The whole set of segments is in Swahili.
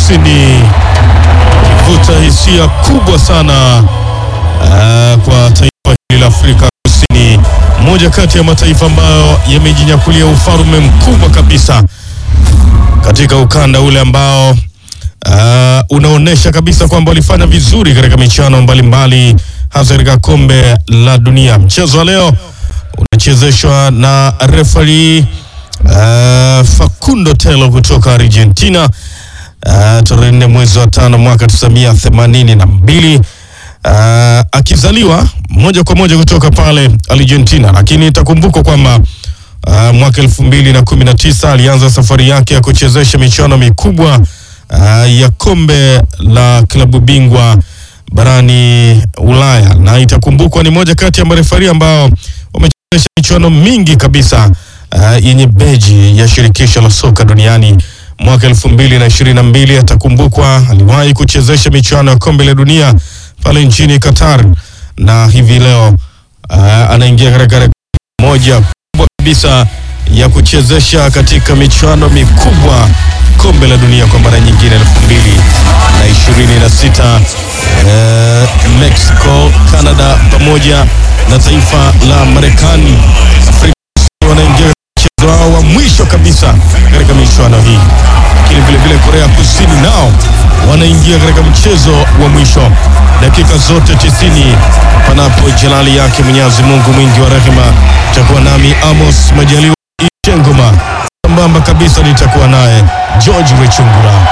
Kusini ivuta hisia kubwa sana uh, kwa taifa hili la Afrika Kusini, moja kati ya mataifa ambayo yamejinyakulia ufalme mkubwa kabisa katika ukanda ule ambao uh, unaonyesha kabisa kwamba walifanya vizuri katika michuano mbalimbali hasa katika kombe la dunia. Mchezo wa leo unachezeshwa na refari uh, Facundo Telo kutoka Argentina uh, tarehe nne mwezi wa tano mwaka 1982 uh, akizaliwa moja kwa moja kutoka pale Argentina, lakini itakumbukwa kwamba uh, mwaka elfu mbili na kumi na tisa alianza safari yake ya kuchezesha michuano mikubwa uh, ya kombe la klabu bingwa barani Ulaya, na itakumbukwa ni moja kati ya marefari ambao wamechezesha michuano mingi kabisa uh, yenye beji ya shirikisho la soka duniani. Mwaka elfu mbili na ishirini na mbili atakumbukwa aliwahi kuchezesha michuano ya kombe la dunia pale nchini Qatar, na hivi leo uh, anaingia katika rekodi moja kubwa kabisa ya kuchezesha katika michuano mikubwa kombe la dunia kwa mara nyingine elfu mbili na ishirini na sita eh, Mexico, Canada pamoja na taifa la Marekani. Afrika Kusini wanaingia mchezo wao wa mwisho kabisa katika michuano hii, lakini vilevile Korea Kusini nao wanaingia katika mchezo wa mwisho dakika zote tisini, panapo jalali yake Mwenyezi Mungu mwingi wa rehema. Itakuwa nami Amos Majaliwa Ichengoma, sambamba kabisa nitakuwa naye George Wechungura.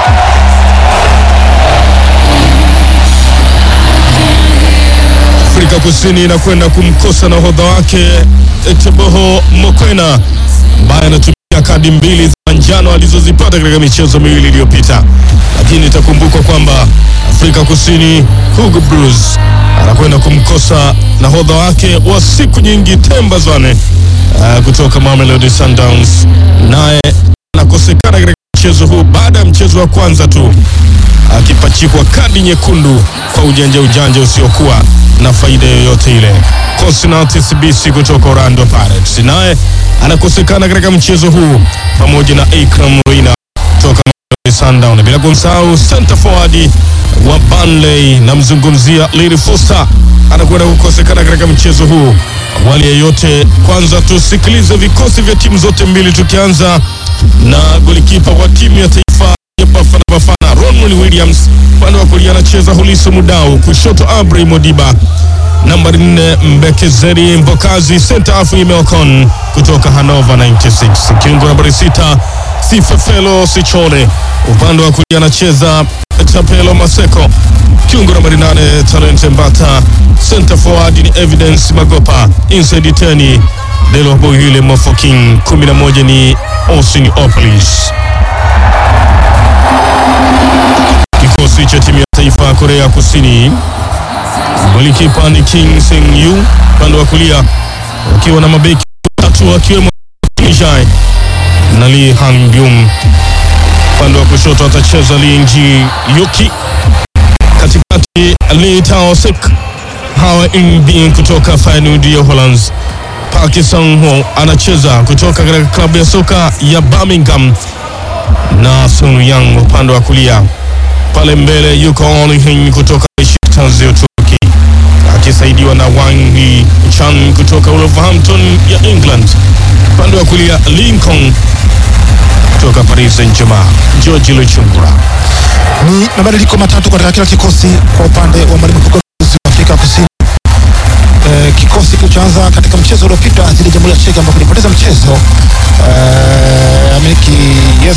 Afrika Kusini inakwenda kumkosa nahodha wake Teboho Mokoena ambaye anatumia kadi mbili za njano alizozipata katika michezo miwili iliyopita, lakini itakumbukwa kwamba Afrika Kusini Hugo Broos anakwenda kumkosa nahodha wake wa siku nyingi Themba Zwane uh, kutoka Mamelodi Sundowns, naye anakosekana katika mchezo huu baada ya mchezo wa kwanza tu akipachikwa kadi nyekundu kwa ujanja ujanja usiokuwa na faida yoyote ile. Cosnati Sibisi kutoka Orlando Pirates naye anakosekana katika mchezo huu pamoja na Ikram Reina kutoka Mamelodi Sundowns, bila kumsahau center forward wa Burnley namzungumzia Lili Foster anakwenda kukosekana katika mchezo huu. Awali ya yote, kwanza tusikilize vikosi vya timu zote mbili, tukianza na golikipa wa timu ya taifa ya Bafana Bafana Ronwen Williams, upande wa kulia anacheza Huliso Mudau, kushoto Abri Modiba, nambari nne Mbekezeri Mbokazi, center half Imeokon kutoka Hanova 96, kiungo nambari sita Sifefelo Sichole, upande wa kulia anacheza Tapelo Maseko, kiungo nambari nane Talente Mbata, center forward ni Evidence Magopa, inside teni Delo Bohile Mofoking, 11 ni Osin Opolis. Kikosi cha timu ya taifa ya Korea Kusini, golikipa ni King Seng Yu, upande wa kulia wakiwa na mabeki watatu akiwemo Jai na Lee Han Byum. Upande wa kushoto atacheza Lee Nji Yuki, katikati Lee Tao Sek, Hawa Inbin kutoka Feyenoord ya Uholanzi. Park Sang-ho anacheza kutoka katika klabu ya soka ya Birmingham na Sun Yang upande wa kulia. Pale mbele yuko Oli Hin kutoka Besiktas ya Uturuki akisaidiwa na Wang Hee Chan kutoka Wolverhampton ya England. Upande wa kulia Lincoln kutoka Paris Saint-Germain. George Luchungura. Ni mabadiliko matatu katika kila kikosi kwa upande wa mwalimu mkuu wa Afrika Kusini. Eh, kikosi kilichoanza katika mchezo uliopita dhidi ya Jamhuri ya Czech ambapo kilipoteza mchezo eh, amiliki yes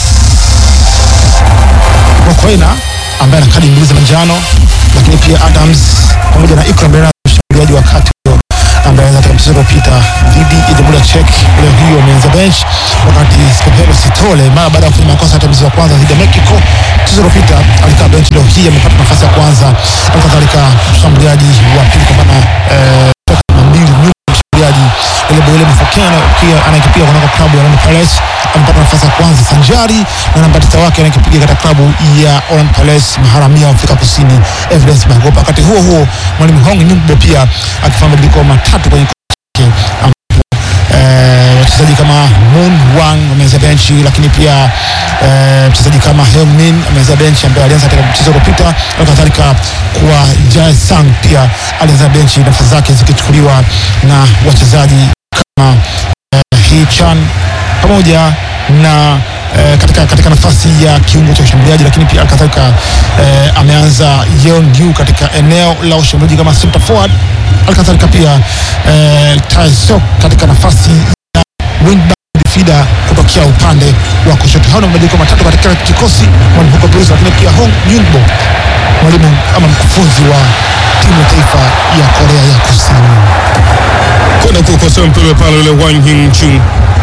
Mokoena ambaye ana kadi mbili za manjano, lakini pia Adams pamoja na Ikram Bernard mshambuliaji wa kati huyo ambaye katika mchezo uliopita dhidi ya Jamhuri ya Czech leo hii wameanza bench, wakati Skopelo Sitole mara baada ya kufanya makosa katika mchezo wa kwanza dhidi ya Mexico mchezo uliopita alikaa bench, leo hii amepata nafasi ya kwanza. Halikadhalika mshambuliaji wa pili kwa maana eh, toka mbili nyuma mshambuliaji ile Boyle Mfokena pia anayekipiga kunako klabu ya Orlando Pirates amepata nafasi ya kwanza sanjari na namba tisa wake anayekipiga katika klabu ya Orlando Pirates maharamia wa Afrika Kusini Evidence Magopa. Wakati huo huo mwalimu Hong Nyumbo pia akifanya mabadiliko matatu kwenye kikosi chake ambapo eh, mchezaji kama Moon Wang ameanzia benchi, lakini pia eh, mchezaji kama Heung-min ameanzia benchi ambaye alianza katika mchezo uliopita, na kadhalika kwa Jae Sang pia alianza benchi, nafasi zake zikichukuliwa na wachezaji kama eh, Hee Chan pamoja na eh, katika, katika nafasi ya kiungo cha ushambuliaji, lakini pia kadhalika eh, ameanza Yeon Yu katika eneo la ushambuliaji kama center forward, alikadhalika pia eh, Tae Seok katika nafasi ya wingback midfielder kutokea upande wa kushoto. Hao ni mabadiliko matatu katika kikosi mwalimu Hugo Broos, lakini pia Hong Yunbo mwalimu ama mkufunzi wa timu ya taifa ya Korea ya Kusini. kwenda kukosoa mpira pale ule Wang Hing-chung.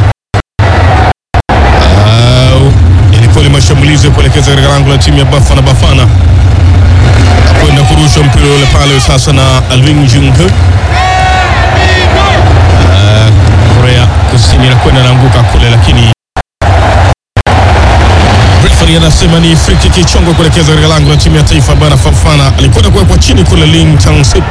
Au, ilikuwa ni mashambulizi ya kuelekeza katika lango la timu ya Bafana Bafana, kwenda kurusha mpira ule pale sasa na Alvin Jung-ho. Ah, Korea Kusini anakwenda naanguka kule, lakini referee anasema ni free kick ichongwe kuelekeza katika lango la timu ya taifa Bafana Bafana. Alikwenda kuwekwa chini kule Ling Chang-sip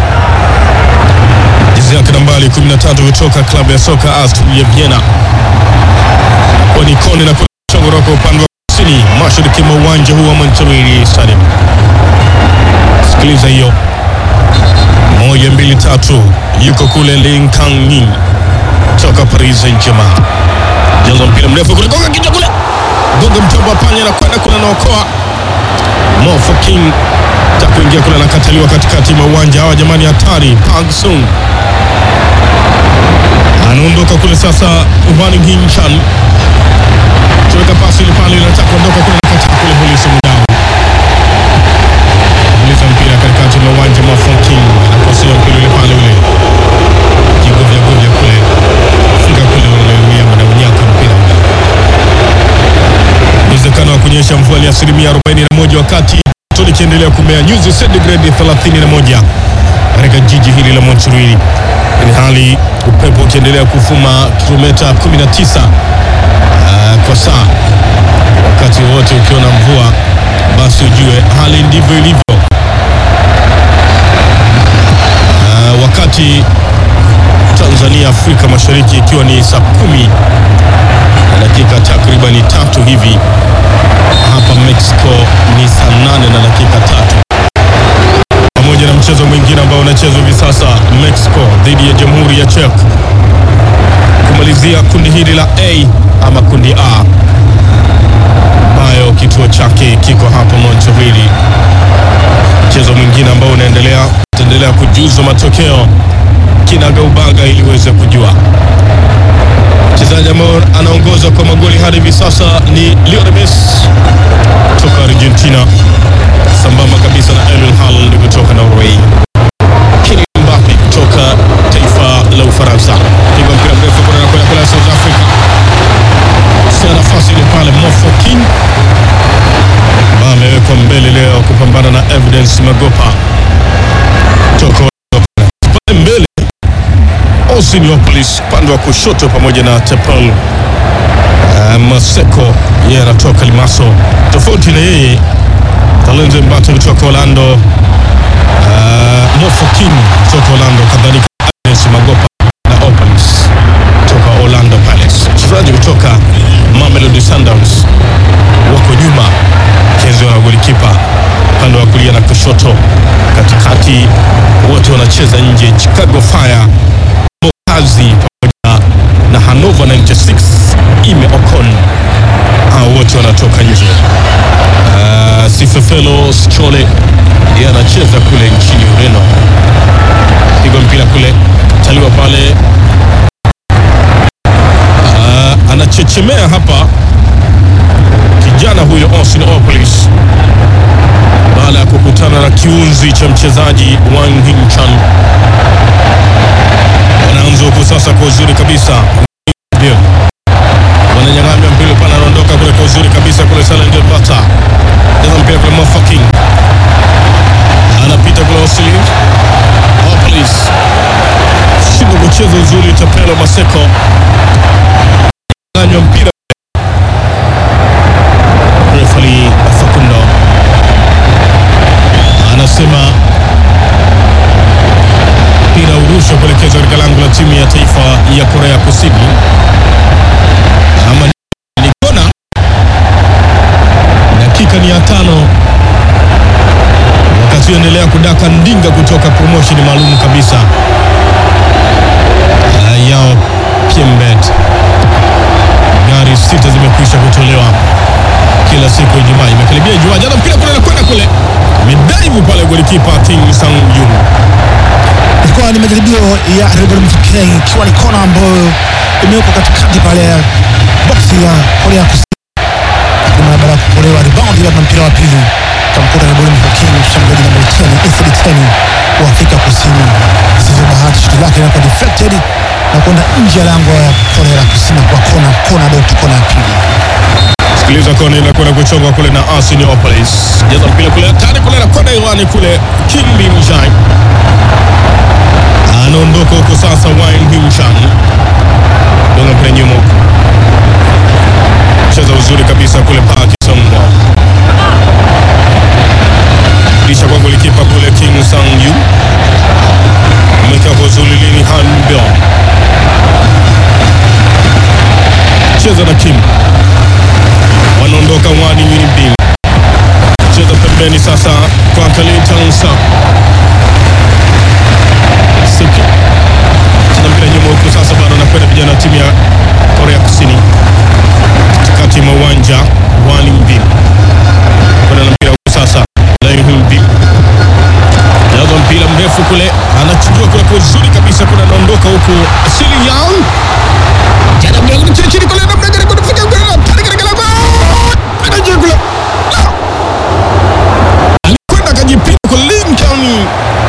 jezi yake nambari 13 kutoka klabu ya soka Aston ya Vienna. Kwa ni koni na kuchongoroka upande wa kusini mashariki mwa uwanja huu wa Monterrey Stadium. Sikiliza hiyo, moja mbili tatu, yuko kule Ling Kang Ning toka Paris Saint-Germain, jaza mpira mrefu kule, gonga kichwa kule, gonga mtombo wa panya na kwenda kule, naokoa Mo King ta kuingia kule, anakataliwa katikati mwa uwanja. Hawa jamani, hatari! Park Sung anaondoka kule sasa. Hwang Hing-chan tuweka pasi ile pale, inataka kuondoka kule, nakataa kule. Polisi mdau uliza mpira katikati mwa uwanja. Mo King anakosea mpira ile pale, ule jigovya govya kule, funga kule, ule William na unyaka mpira ule. Uwezekano wa kunyesha mvua ni asilimia 41 wakati joto likiendelea kumea nyuzi sentigredi 31 katika jiji hili la Monterrey, ili hali upepo ukiendelea kuvuma kilomita 19 ah, kwa saa. Wakati wote ukiona mvua, basi ujue hali ndivyo ilivyo. Ah, wakati Tanzania Afrika Mashariki ikiwa ni saa kumi na dakika takribani tatu hivi hapa Mexico ni saa nane na dakika tatu pamoja na mchezo mwingine ambao unachezwa hivi sasa Mexico dhidi ya Jamhuri ya Czech kumalizia kundi hili la A ama kundi A ambayo kituo chake kiko hapa Monterrey. Mchezo mwingine ambao unaendelea utaendelea kujuzwa matokeo kinagaubaga ili uweze kujua mchezaji ambaye anaongoza kwa magoli hadi hivi sasa ni Lionel Messi kutoka Argentina, sambamba kabisa na Erling Haaland kutoka Norway, Kylian Mbappe kutoka taifa la Ufaransa. Pigwa mpira mrefu kuna na kwenda kule South Africa, sia nafasi ile pale Mo King ambaye amewekwa mbele leo kupambana na Evidence Magopa kutoka pale mbele Osiniopolis upande wa kushoto pamoja na Tepal uh, Maseko yeye anatoka Limaso. Tofauti na yeye Talenzo Mbate kutoka Orlando, uh, Mofokin kutoka Orlando, kadhalika Agnes Magopa na Opens kutoka Orlando Pirates. Wachezaji kutoka Mamelodi Sundowns wako nyuma kienziwa na golikipa upande wa kulia na kushoto, katikati wote wanacheza nje. Chicago Fire kazi pamoja na Hannover 96 Ime Ocon, hao wote wanatoka nje. Uh, Sifefelo Schole yeye anacheza kule nchini Ureno, pigwa mpira kule, taliwa pale. Uh, anachechemea hapa kijana huyo Austin Opolis baada ya kukutana na kiunzi cha mchezaji Wang Hing-chan wanaanza huku sasa kwa uzuri kabisa, ndio wananyang'anya mpira pale, anaondoka kule kwa uzuri kabisa kule. Salengel Bata cheza mpira kule, Mofaking anapita kule, Osili Opolis shindwa kucheza uzuri, Tapelo Maseko anywa mpira refali Fakundo anasema mpira urushwa kuelekezwa katika lango la timu ya taifa ya Korea Kusini. tano wakati endelea kudaka ndinga kutoka promotion maalum kabisa uh, yao Piembet. Gari sita zimekwisha kutolewa kila siku ya Ijumaa, imekaribia Ijumaa. Jana mpira kule nakwenda kule, midaivu pale golikipa King Sang Jung ilikuwa ni majaribio ya Rebel Mfikeng ikiwa ni kona ambayo imewekwa katikati pale ya boksi ya Korea Kusini, lakini mara baada ya kupolewa rebound ile na mpira wa pili kamkuta Rebel Mfikeng mshambuliaji namba 10 Inside 10 wa Afrika Kusini. Sivyo bahati shuti lake linakuwa deflected na kwenda nje ya lango ya Korea Kusini kwa kona kona dot kona ya pili. Sikiliza kona inakwenda kuchongwa kule na Arseniopolis. Jaza mpira kule hatari kule na kwenda hewani kule Kim Bin Jai. Anaondoka huko sasa Wayne Bin Chan. Donga mpira nyuma huko. Cheza uzuri kabisa kule Park Songwa. Kisha kwa golikipa kule King Sang Yu. Mweka kwa Zulilini Han Byong. Cheza na Kim wanaondoka Wani Winibin, cheza pembeni sasa kwa Kalitansa Siki, cheza mpira nyuma huku sasa, bado anakwenda vijana wa timu ya Korea Kusini katikati mwa uwanja. Wani Mbin kwenda na mpira huku sasa, Mbin jaza mpira mrefu kule, anachujua kule kwa uzuri kabisa, kuna anaondoka huku Sili Yang jana mbele chini chini kule, namna gani kufikia kule, pale katika lango anaje kule alikwenda akajipinda kwa Lincoln.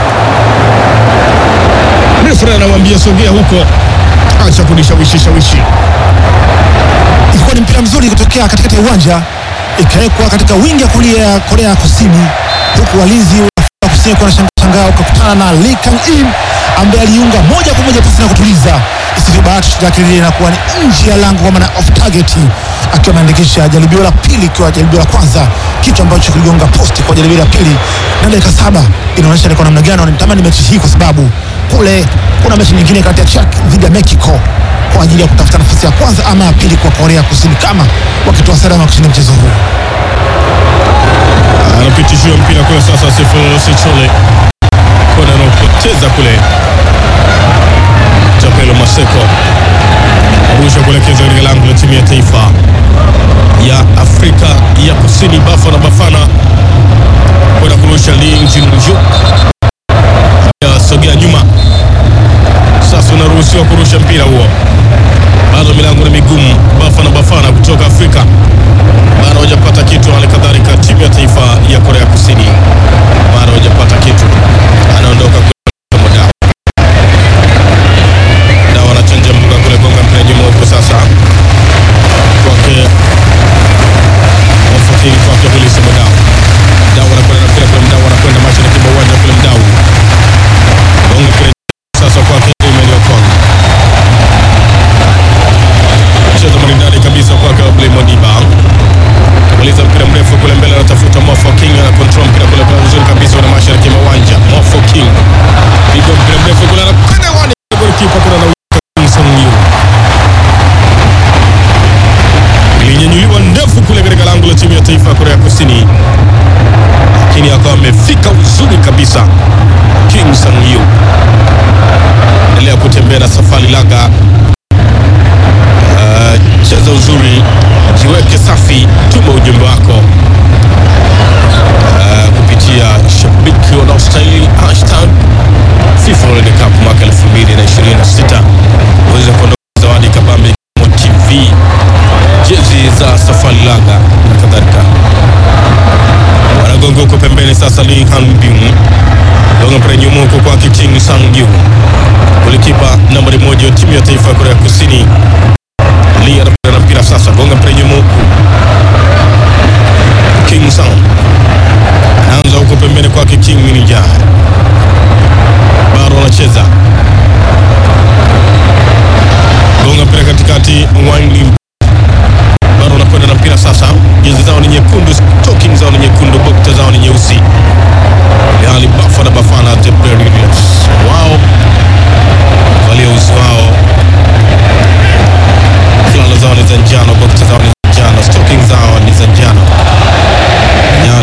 Refere anamwambia sogea huko, acha kunishawishi shawishi. ilikuwa ni mpira mzuri kutokea katikati ya uwanja ikawekwa katika wingi ya kulia ya Korea Kusini, huku walinzi wa Afrika Kusini kwa shangaa wakakutana na Lee Kang In ambaye aliunga moja kwa moja pasi na kutuliza. Isivyo bahati shoti lake lile inakuwa ni nje ya lango kwa maana off target, akiwa ameandikisha jaribio la pili, ikiwa jaribio la kwanza kitu ambacho kiligonga posti kwa jaribio la pili, na dakika saba inaonyesha ni kwa namna gani wanatamani mechi hii, kwa sababu kule kuna mechi nyingine kati ya Czech dhidi ya Mexico kwa ajili ya kutafuta nafasi ya kwanza ama ya pili kwa Korea Kusini kama wakitoa salama kushinda mchezo huu. Anapitishiwa mpira kule sasa, Sifo Sichole kona anaopoteza kule, Chapelo Maseko arusha kuelekeza katika lango la timu ya taifa ya Afrika ya Kusini, Bafana Bafana kwenda kurusha Lee Jinju ya sogea nyuma. Sasa unaruhusiwa kurusha mpira huo, bado milango ni migumu. Bafana Bafana kutoka Afrika bado hawajapata kitu. Hali kadhalika timu ya taifa ya Korea Kusini bado hawajapata kitu. Anaondoka kule muda na wanachanja mbuga kule, gonga mpira nyuma huko sasa kwake Wafakiri kwake polisi Mdau Mdau anakwenda na mpira kule, Mdau anakwenda mashariki mwa uwanja kule, Mdau gonga mpira sasa kwake Emmanuel Okon cheza maridadi kabisa kwake Obley Modiba Uliza mpira mrefu kule mbele, anatafuta Mofo King, ana control mpira kule kwa uzuri kabisa, na mashariki mwa uwanja. Mofo King piga mpira mrefu kule, anakwenda wani golikipa kuna na Song Yu ilinyanyuliwa ndefu kule katika lango la timu ya taifa ya Korea Kusini, lakini akawa amefika uzuri kabisa. King Sang Yu endelea kutembea na safari laga Uh, cheza uzuri, jiweke safi, tuma ujumbe wako uh, kupitia shabiki wanaostahili hashtag FIFA World Cup mwaka 2026 uweze kuondoka zawadi kabambe ikiwemo TV, jezi za safari laga na kadhalika. Wanagonga huko pembeni sasa, Lee Hanbin gonga mpira nyuma huko kwake King Sang Yu, golikipa nambari moja wa timu ya taifa ya Korea Kusini Lee anakwenda na mpira sasa, gonga mpira nyuma huku. King Sang anaanza huko pembeni kwake King Minija, bado anacheza, gonga mpira katikati, Wang bado anakwenda na mpira sasa. Jezi zao ni nyekundu, stocking zao ni nyekundu, bokta zao ni nyeusi, hali Bafana Bafana the Blades wao valia uzi wao fulana zao ni za njano, bokta zao ni za njano, stocking zao ni za njano.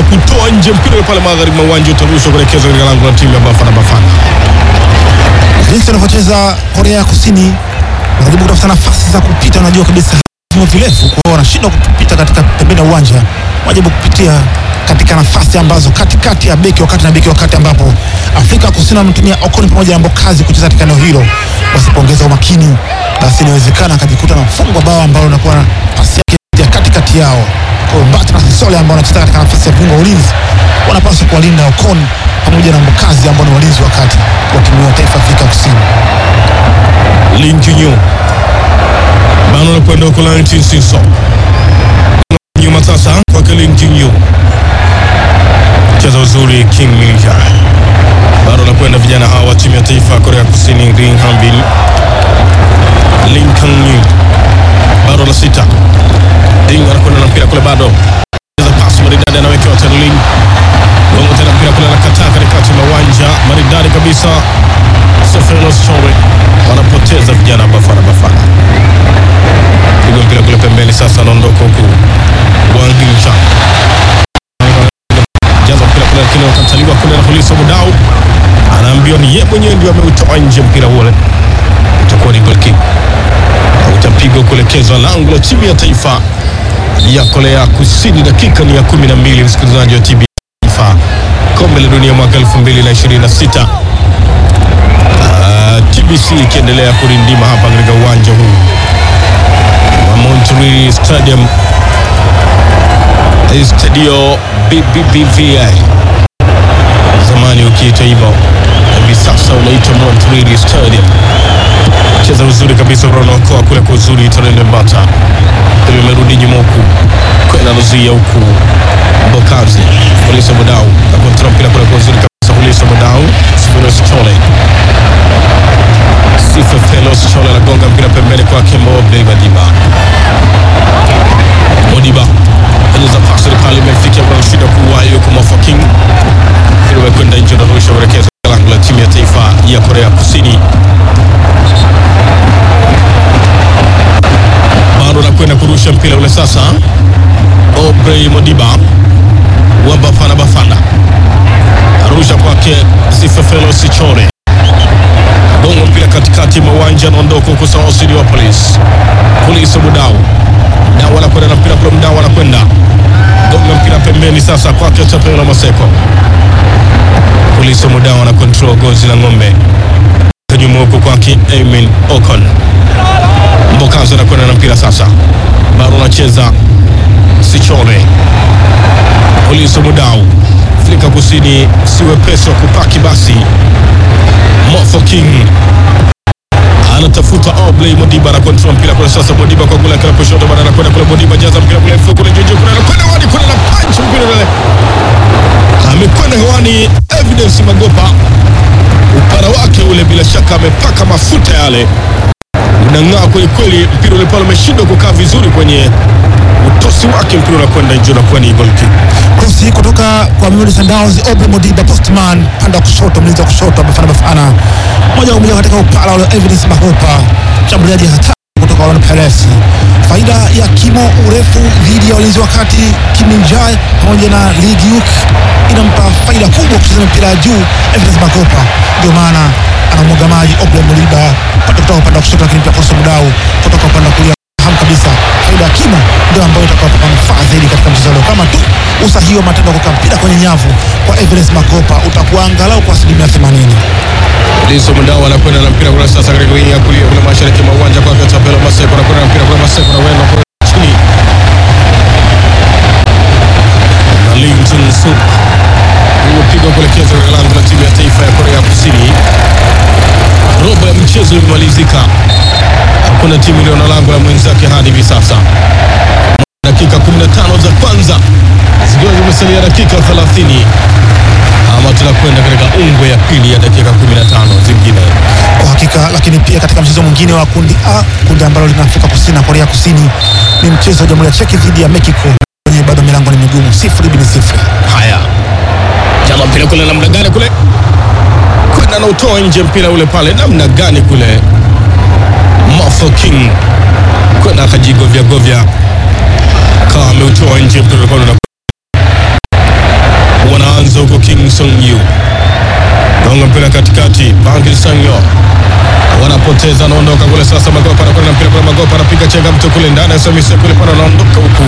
kutoa nje mpira ule pale magharibi mwa uwanja, utarushwa kuelekezwa katika lango la timu ya Bafana Bafana. jinsi wanavyocheza Korea ya Kusini, wanajaribu kutafuta nafasi za kupita. Unajua kabisa vimo virefu, kwa hiyo wanashindwa kupita katika pembeni ya uwanja, wanajaribu kupitia katika nafasi ambazo katikati ya beki wakati na beki wakati, ambapo Afrika ya Kusini wametumia Okoni pamoja na Mbokazi kucheza katika eneo hilo. Wasipoongeza umakini, basi inawezekana akajikuta na mfungo bao ambalo unakuwa na pasi yake ya katikati yao. Kwa hiyo Mbata na Sisole ambao wanacheza katika nafasi ya viungo wa ulinzi wanapaswa kuwalinda Okoni pamoja na Mbokazi ambao ni walinzi wakati wa timu ya taifa ya Afrika Kusini. Lin Junyu bano anakwenda huko Laurent Sinso nyuma sasa kwake Lin Junyu, cheza uzuri King Minja bado anakwenda vijana hawa wa timu ya taifa ya Korea Kusini Ring Hambin Lin Kang bado la sita Ding anakwenda na mpira kule bado cheza pasi maridadi anawekewa tena Lin gongo tena mpira kule anakataa katikati mwa uwanja maridadi kabisa Seferos Chore wanapoteza vijana Bafana Bafana. Piga mpira kule pembeni, sasa anaondoka huku Wang Hingcha jaza mpira kule, lakini wakataliwa kule na polisi Mudau, anaambiwa ni yeye mwenyewe ndio ameutoa nje mpira ule, utakuwa ni goal kick, utapigwa kuelekezwa lango la timu ya taifa ya Korea Kusini. Dakika ni ya kumi na mbili, msikilizaji wa TBC Taifa, kombe la dunia mwaka 2026 TBC ikiendelea kurindima hapa katika uwanja huu wa Monterrey Stadium, Stadio BBVA, zamani ukiita hivyo, hivi sasa unaitwa Monterrey Stadium. Cheza uzuri kabisa, unaokoa kule kwa uzuri, Torende Mbata ili umerudi nyuma huku kwenda nazuia huku Bokazi Hulisa Modau akontra mpira kule kwa uzuri kabisa, Hulisa Modau Sifuros Chole Sifa Felos Chole anagonga mpira pembeni kwake Mobley Madiba. Modiba anyeza pasi pale imefikia kwa shida kuwa yuko Mofa King. Ili wekwenda nje na rusha kuelekeza lango la timu ya taifa ya Korea Kusini. Bado anakwenda kurusha mpira ule sasa. Obrey Modiba wa Bafana Bafana arusha kwake Sifa Felos Chole gongo mpira katikati mwa uwanja, anaondoka huko sawa Sidiopolis. Polisi Mudau Mdau anakwenda na mpira kule, Mdau anakwenda gonga mpira pembeni, sasa kwake Chapelo Maseko. Polisi Mudau ana control gozi la ng'ombe nyuma huko kwake Amin Ocon. Mbokazi anakwenda na mpira sasa, bado anacheza Sichole. Polisi Mudau, Afrika Kusini si wepesi wa kupaki basi Mofo King anatafuta Obley Modiba na control mpira kule sasa. Modiba kwa kule kila kushoto, bado anakwenda kule. Modiba jaza mpira kule mfuko kule juu kule, anakwenda hewani kule na punch mpira ule, amekwenda hewani. Evidence Magopa, upara wake ule, bila shaka amepaka mafuta yale, unang'aa kweli kweli. Mpira ule pale umeshindwa kukaa vizuri kwenye utosi wake, mpira unakwenda nje, unakuwa ni goal kick. Krosi kutoka kwa Mamelodi Sundowns, Obre Modiba, postman pande wa kushoto, mlinzi wa kushoto Bafana Bafana, moja kwa moja katika upala ule Evidence Magopa, mshambuliaji hatari kutoka Orlando Pirates. Faida ya kimo urefu dhidi ya walinzi wa kati Kiminjai pamoja na Lee Gyuk inampa faida kubwa kucheza mpira ya juu Evidence Magopa, ndio maana anamwaga maji Obre Modiba pande kutoka upande wa kushoto, lakini pia Krosi Mudau kutoka upande wa kulia hamu kabisa faida ya kimo ndio ambayo itakayopa manufaa zaidi katika mchezo leo. Kama tu usahihi wa matendo kuka mpira kwenye nyavu kwa Everest Makopa utakuwa angalau kwa asilimia 80. Liso Mndao anakwenda na mpira kule sasa katika wing ya kulia kule mashariki mwa uwanja kwa Chapelo Maseko anakwenda na mpira kule Maseko na wenda kule chini. Na Lim Jun Suk. Iliyopigwa kuelekezwa katika lango la timu ya taifa ya Korea Kusini. Robo ya mchezo imemalizika. Hakuna timu iliyo na lango la mwenzake hadi hivi sasa. Dakika 15 za kwanza zikiwa zimesalia dakika 30 ama tunakwenda katika ungwe ya pili ya dakika 15 zingine. Kwa hakika, lakini pia katika mchezo mwingine wa kundi A, kundi ambalo lina Afrika Kusini na Korea Kusini, ni mchezo wa Jamhuri ya Czech dhidi ya Mexico, wenye bado milango ni migumu, sifuri bin sifuri. Haya, jama mpira kule namna gani kule kwenda na utoa nje mpira ule pale namna gani kule, Mofo King kwenda akajigovya govya kawa ameutoa nje mpira ule pale, anaucheza huko King Sung Yu, gonga mpira katikati, Bangil Sangyo wanapoteza, anaondoka kule sasa. Magopa anakwenda na mpira kule, Magopa anapiga chenga mtu kule ndani, Samise kule pana, anaondoka huku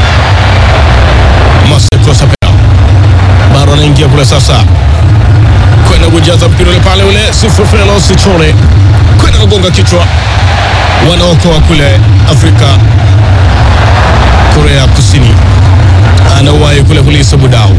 Maseko Sapea bado anaingia kule sasa, kwenda kujaza mpira ule pale, ule Sifufelo Sichole kwenda kugonga kichwa, wanaokoa kule Afrika Korea Kusini, anauwahi kule kulisa Budau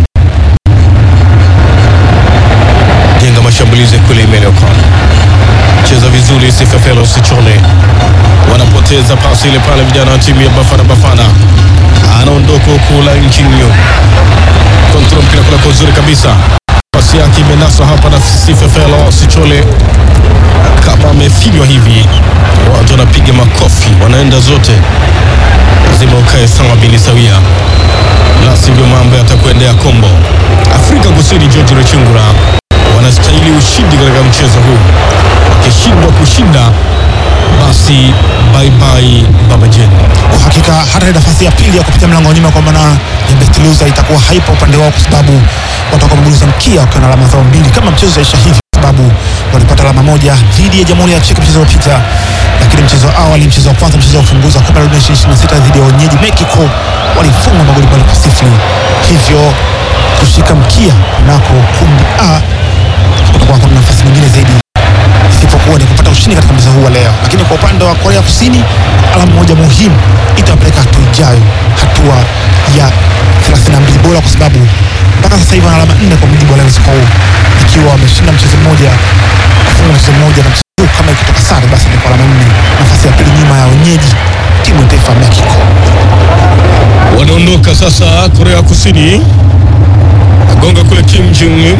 jenga mashambulizi kule Imelekon cheza vizuri Sifefelo Sichole, wanapoteza pasi ile pale, vijana wa timu ya Bafana Bafana, anaondoka huku la Nchinyo kontrol mpira kule kwa uzuri kabisa, pasi yake imenaswa hapa na Sifefelo Sichole kama amefinywa hivi, watu wanapiga makofi, wanaenda zote, lazima ukae sawa bini sawia, la sivyo mambo yatakuendea kombo. Afrika Kusini, George Rechungura wanastahili ushindi katika mchezo huu, wakishindwa kushinda basi bye bye Baba Jen. Kwa hakika hata ile nafasi ya pili ya kupitia mlango wa nyuma kwa maana ya best loser itakuwa haipo upande wao, kwa sababu watakuwa wamegusa mkia wakiwa na alama zao mbili, kama mchezo utaisha hivi, kwa sababu walipata alama moja dhidi ya Jamhuri ya Czech mchezo uliopita, lakini mchezo wa awali, mchezo wa kwanza, mchezo wa ufunguzi wa kombe la dunia 2026 dhidi ya wenyeji Mexico walifungwa magoli mbili kwa sifuri, hivyo kushika mkia nako kundi A kutakuwa kuna nafasi nyingine zaidi isipokuwa ni kupata ushindi katika mchezo huu wa leo. Lakini kwa upande wa Korea Kusini, alama moja muhimu itawapeleka hatua ijayo, hatua ya 32 bora, kwa sababu mpaka sasa hivi wana alama nne kwa mujibu wa Lions Hall, ikiwa wameshinda mchezo mmoja, kufunga mchezo mmoja, na mchezo huu kama ikitoka sare, basi ni kwa alama nne, nafasi ya pili nyuma ya wenyeji timu ya taifa ya Mexico. Wanaondoka sasa Korea Kusini, agonga kule Kim Jong Un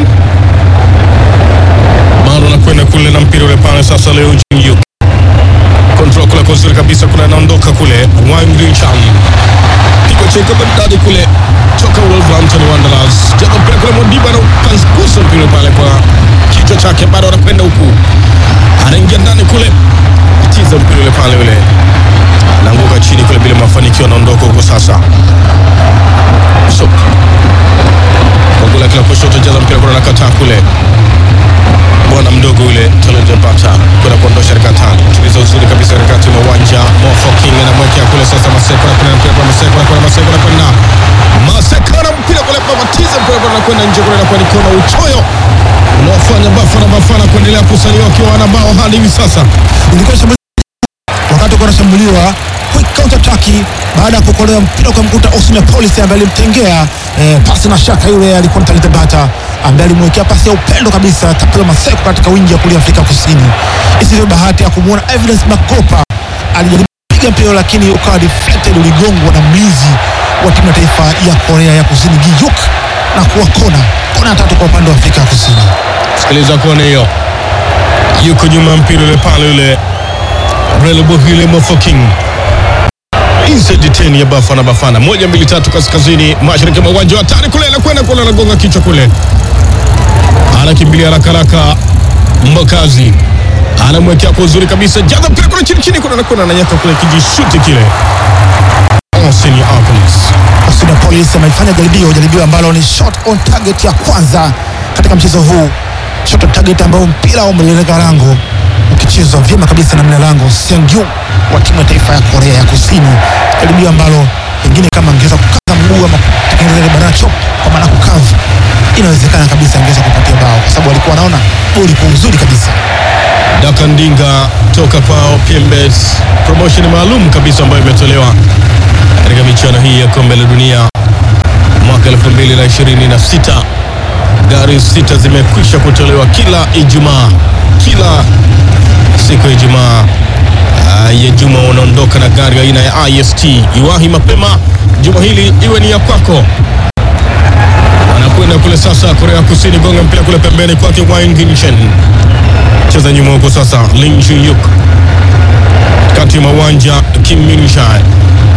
bado anakwenda kule na mpira ule pale sasa. Leo Jin control kule kwa uzuri kabisa kule, anaondoka kule Wang Rinchan pigo cheka bandadi kule toka Wolverhampton Wanderers, jaza mpira kule Modiba na kangusa mpira pale kwa kichwa chake, bado anakwenda huku, anaingia ndani kule, tiza mpira ule pale ule, anaanguka chini kule bila mafanikio, anaondoka huko sasa so, kwa kule kila kushoto, jaza mpira kule, anakataa kule bwana mdogo yule talent pata kwenda kuondosha katika tano tuliza uzuri kabisa katikati mwa uwanja Mo Foking anamwekea kule sasa Maseko na kuna mpira kwa Maseko na kuna Maseko na kuna Maseko na mpira kule kwa Matiza mpira kwa kwenda nje kule na kwa Nikono uchoyo unaofanya Bafana Bafana kuendelea kusalia wakiwa wana bao hadi hivi sasa. Ilikuwa shambulizi wakati uko anashambuliwa quick counter attack baada ya kuokolewa mpira kwa mkuta Osman Police ambaye alimtengea eh, pasi na shaka yule alikuwa Talent Bata ambaye alimwekea pasi ya upendo kabisa Tapelo Maseko katika wingi ya kulia Afrika Kusini. Isivyo bahati ya kumwona Evidence Makopa alijaribu kupiga mpira lakini ukawa deflected, uligongwa na mlinzi wa timu ya taifa ya Korea ya Kusini Giyuk na kuwa kona kona tatu kwa upande wa Afrika ya Kusini. Sikiliza kona hiyo, yuko nyuma ya mpira ule pale ule Relebohile Mo Foking inside 10 ya Bafana Bafana, moja mbili tatu, kaskazini mashariki mwa uwanja wa hatari kule, anakwenda kule, anagonga kichwa kule, anakimbilia haraka haraka, Mbokazi anamwekea kwa uzuri kabisa, jaza mpira kule chini chini, kule anakwenda ananyaka kule, kijishuti kile Austin Apolis Austin Police amefanya jaribio jaribio ambalo ni shot on target ya kwanza katika mchezo huu, shot on target ambao mpira umelenga lango ukichezwa vyema kabisa na mlinda lango Seung-Yu wa timu ya taifa ya Korea ya Kusini, jaribio ambalo pengine kama angeweza kukaza mguu ama kutengeneza ile banana chop kwa maana kukavu, inawezekana kabisa angeweza kupatia bao, kwa sababu alikuwa anaona goli kwa uzuri kabisa. Daka Ndinga toka kwao PMBet, promotion maalum kabisa ambayo imetolewa katika michuano hii ya kombe la dunia mwaka 2026. Gari sita zimekwisha kutolewa kila Ijumaa, kila siku ya Ijumaa ah, ya juma unaondoka na gari aina ya IST. Iwahi mapema juma hili iwe ni ya kwako. Anakwenda kule sasa Korea Kusini, gonga mpira kule pembeni kwake Wang Ginshen cheza nyuma huko sasa, Lim Jiyuk kati mwa uwanja, Kim Min Jae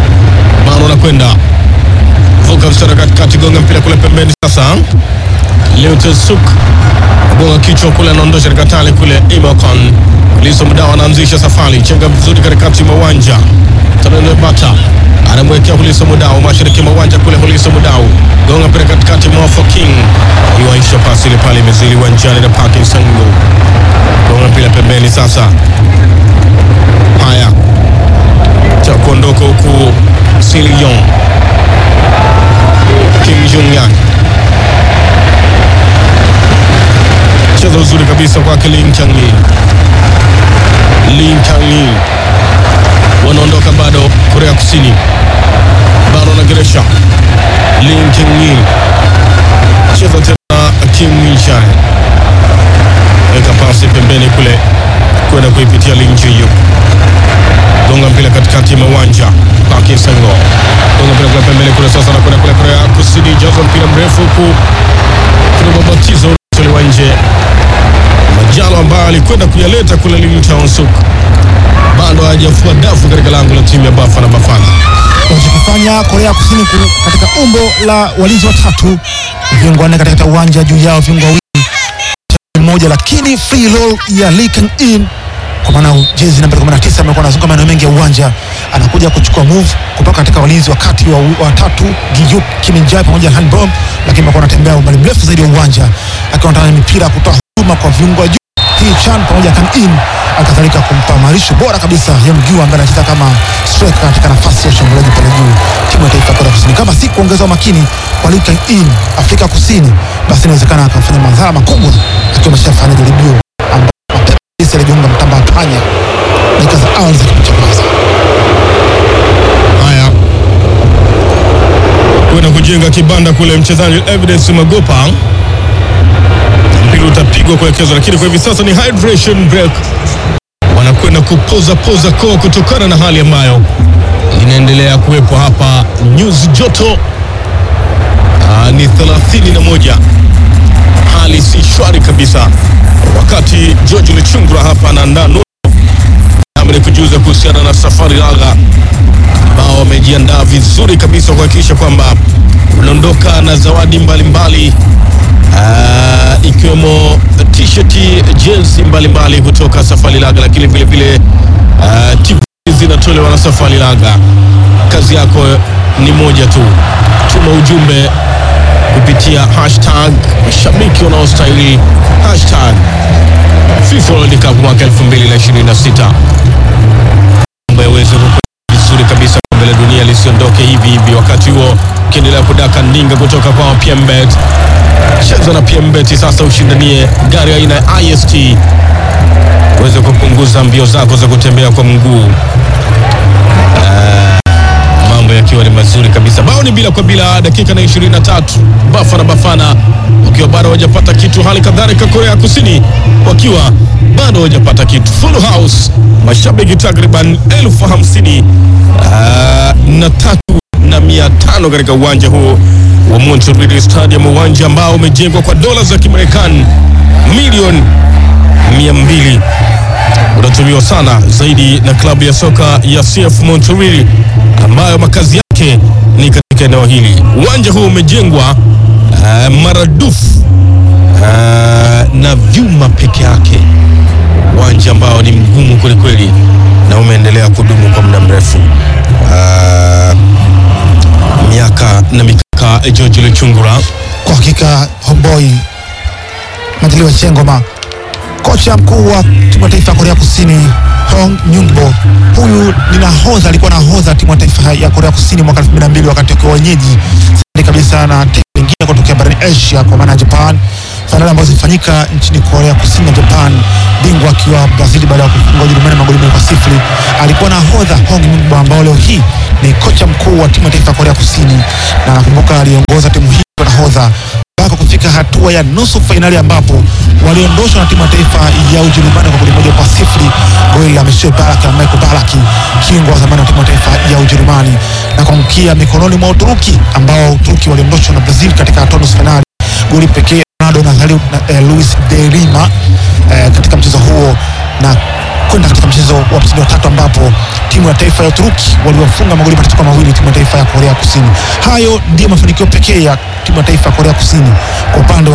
bado anakwenda vuka mstari katikati, gonga mpira kule pembeni sasa, Leutesuk gonga kichwa kule, anaondosha katika tali kule. Imocon Liso Mdao anaanzisha safari, chenga vizuri katikati mwa uwanja. Tanene Bata anamwekea Huliso Mudau mashariki mwa uwanja kule. Huliso Mudau gonga mpira katikati mwa King iwaisha pasi ile pale imezili uwanjani na Parkin Sango gonga mpira pembeni. Sasa haya cha kuondoka huku Silion Kim Jong Yang cheza uzuri kabisa kwake Lin Changi. Lin Changi wanaondoka bado, Korea Kusini bado wanageresha. Lin Changi cheza tena, Kim Min Chae weka pasi pembeni kule kwenda kuipitia Lin Jiyu, gonga mpira katikati ya uwanja Parkin Sango gonga mpira kule pembeni kule, sasa nakwenda kule Korea Kusini, jaza mpira mrefu huku kuna mabatizo tolewa nje Majalo ambayo alikwenda kuyaleta kule Limtown Suk bado hajafua dafu katika lango la timu ya Bafana Bafana. wanachokifanya Korea Kusini ku- katika umbo la walinzi watatu, viungo wanne katika uwanja, juu yao viungo wawili mmoja, lakini free roll ya Lee Kang In kwa maana jezi namba 19 amekuwa anazunguka maeneo mengi ya uwanja, anakuja kuchukua move kutoka katika walinzi wakati wa watatu Giyuk Kim Jae pamoja na Han Bom, lakini amekuwa anatembea umbali mrefu zaidi ya uwanja akiwa anataka mipira kutoa huduma kwa viungo wa juu hii Chan pamoja na Kang In akadhalika kumpa marisho bora kabisa ya mguu ambaye anacheza kama striker katika nafasi ya ushambuliaji pale juu timu ya taifa ya Korea Kusini. Kama si kuongeza umakini kwa Lee Kang In Afrika Kusini, basi inawezekana akafanya madhara makubwa akiwa ameshafanya jaribio ambapo mapema kabisa alijiunga mtamba wa panya dakika za awali za kipindi cha kwanza. Haya, kwenda kujenga kibanda kule, mchezaji Evidence Magopa, mpira utapigwa kuelekezwa, lakini kwa hivi sasa ni hydration break, wanakwenda kupoza poza koo kutokana na hali ambayo inaendelea kuwepo hapa. Nyuzi joto aa, ni 31 hali si shwari kabisa, wakati George Lichungura hapa anaandaa nusu nami ni kujuza kuhusiana na safari laga ambao wamejiandaa vizuri kabisa kuhakikisha kwamba unaondoka na zawadi mbalimbali ah, ikiwemo t-shirt, jezi mbalimbali kutoka Safari Laga, lakini vile vile ah, TV zinatolewa na Safari Laga. Kazi yako ni moja tu, tuma ujumbe kupitia hashtag mashabiki wanaostahili hashtag FIFA World Cup mwaka 2026 mambo yaweze kukwenda vizuri kabisa, kombe la dunia lisiondoke hivi hivi. Wakati huo ukiendelea kudaka ndinga kutoka kwa PMBet, cheza na PMBet sasa, ushindanie gari aina ya IST uweze kupunguza mbio zako za kutembea kwa mguu. mambo yakiwa ni mazuri kabisa. Bao ni bila kwa bila, dakika na 23, Bafana Bafana wakiwa bado hawajapata kitu, hali kadhalika Korea Kusini wakiwa bado hawajapata kitu. Full house, mashabiki takriban elfu hamsini ah, na tatu na mia tano katika uwanja huu wa Montreal Stadium, uwanja ambao umejengwa kwa dola za Kimarekani milioni mia mbili unatumiwa sana zaidi na klabu ya soka ya CF Montreal ambayo makazi yake ni katika eneo hili. Uwanja huu umejengwa uh, maradufu uh, na vyuma peke yake, uwanja ambao ni mgumu kwelikweli na umeendelea kudumu kwa muda mrefu uh, miaka na mikaka. George Luchungura Kwa hakika homeboy Majaliwa Chengoma, kocha mkuu wa timu ya taifa ya Korea Kusini Hong Nyungbo, huyu ni nahodha, alikuwa nahodha timu ya taifa ya Korea Kusini mwaka 2002 wakati wakiwa wenyeji zaidi kabisa na timu nyingine kutokea barani Asia kwa maana ya Japan, fainali ambazo zilifanyika nchini Korea Kusini na Japan, bingwa akiwa Brazil baada ya kufunga Ujerumani magoli mengi kwa sifuri. Alikuwa nahodha Hong Nyungbo ambao leo hii ni kocha mkuu wa timu ya taifa ya Korea Kusini, na nakumbuka aliongoza timu hii kwa nahodha mpaka kufika hatua ya nusu fainali ambapo waliondoshwa na timu ya taifa ya Ujerumani kwa goli moja kwa sifuri, goli la Monsieur Barak na Michael Ballack, kiungo wa zamani wa timu ya taifa ya Ujerumani, na kuangukia mikononi mwa Uturuki ambao Uturuki waliondoshwa na Brazil katika hatua nusu fainali, goli pekee Ronaldo na, Zali- na eh, Luis de Lima eh, katika mchezo huo na kwenda katika mchezo wa mshindi wa tatu ambapo timu ya taifa ya Uturuki waliwafunga magoli matatu kwa mawili timu ya taifa ya Korea Kusini. Hayo ndiyo mafanikio pekee ya timu ya taifa ya Korea Kusini kwa upande wa Afrika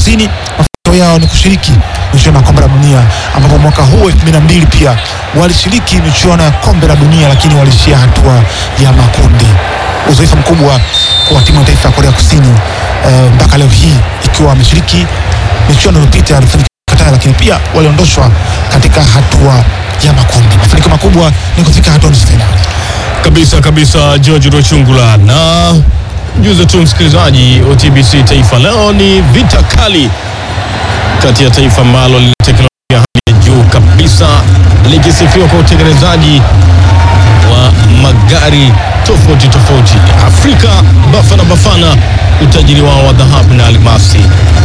Kusini mafanikio yao ni kushiriki michuano ya kombe la dunia, ambapo mwaka huu 2002 pia walishiriki michuano ya kombe la dunia, lakini walishia hatua ya makundi. Uzoefu mkubwa kwa timu ya taifa ya Korea Kusini eh, mpaka leo hii ikiwa wameshiriki michuano iliyopita walifanikiwa Qatar, lakini pia waliondoshwa katika hatua ya makundi. Mafanikio makubwa ni kufika hatua nusu fainali. kabisa kabisa George Rochungula na juze tu msikilizaji wa TBC Taifa. Leo ni vita kali kati ya taifa ambalo lina teknolojia hali ya juu kabisa likisifiwa kwa utengenezaji wa magari tofauti tofauti. Afrika Bafana Bafana, utajiri wao wa dhahabu na almasi.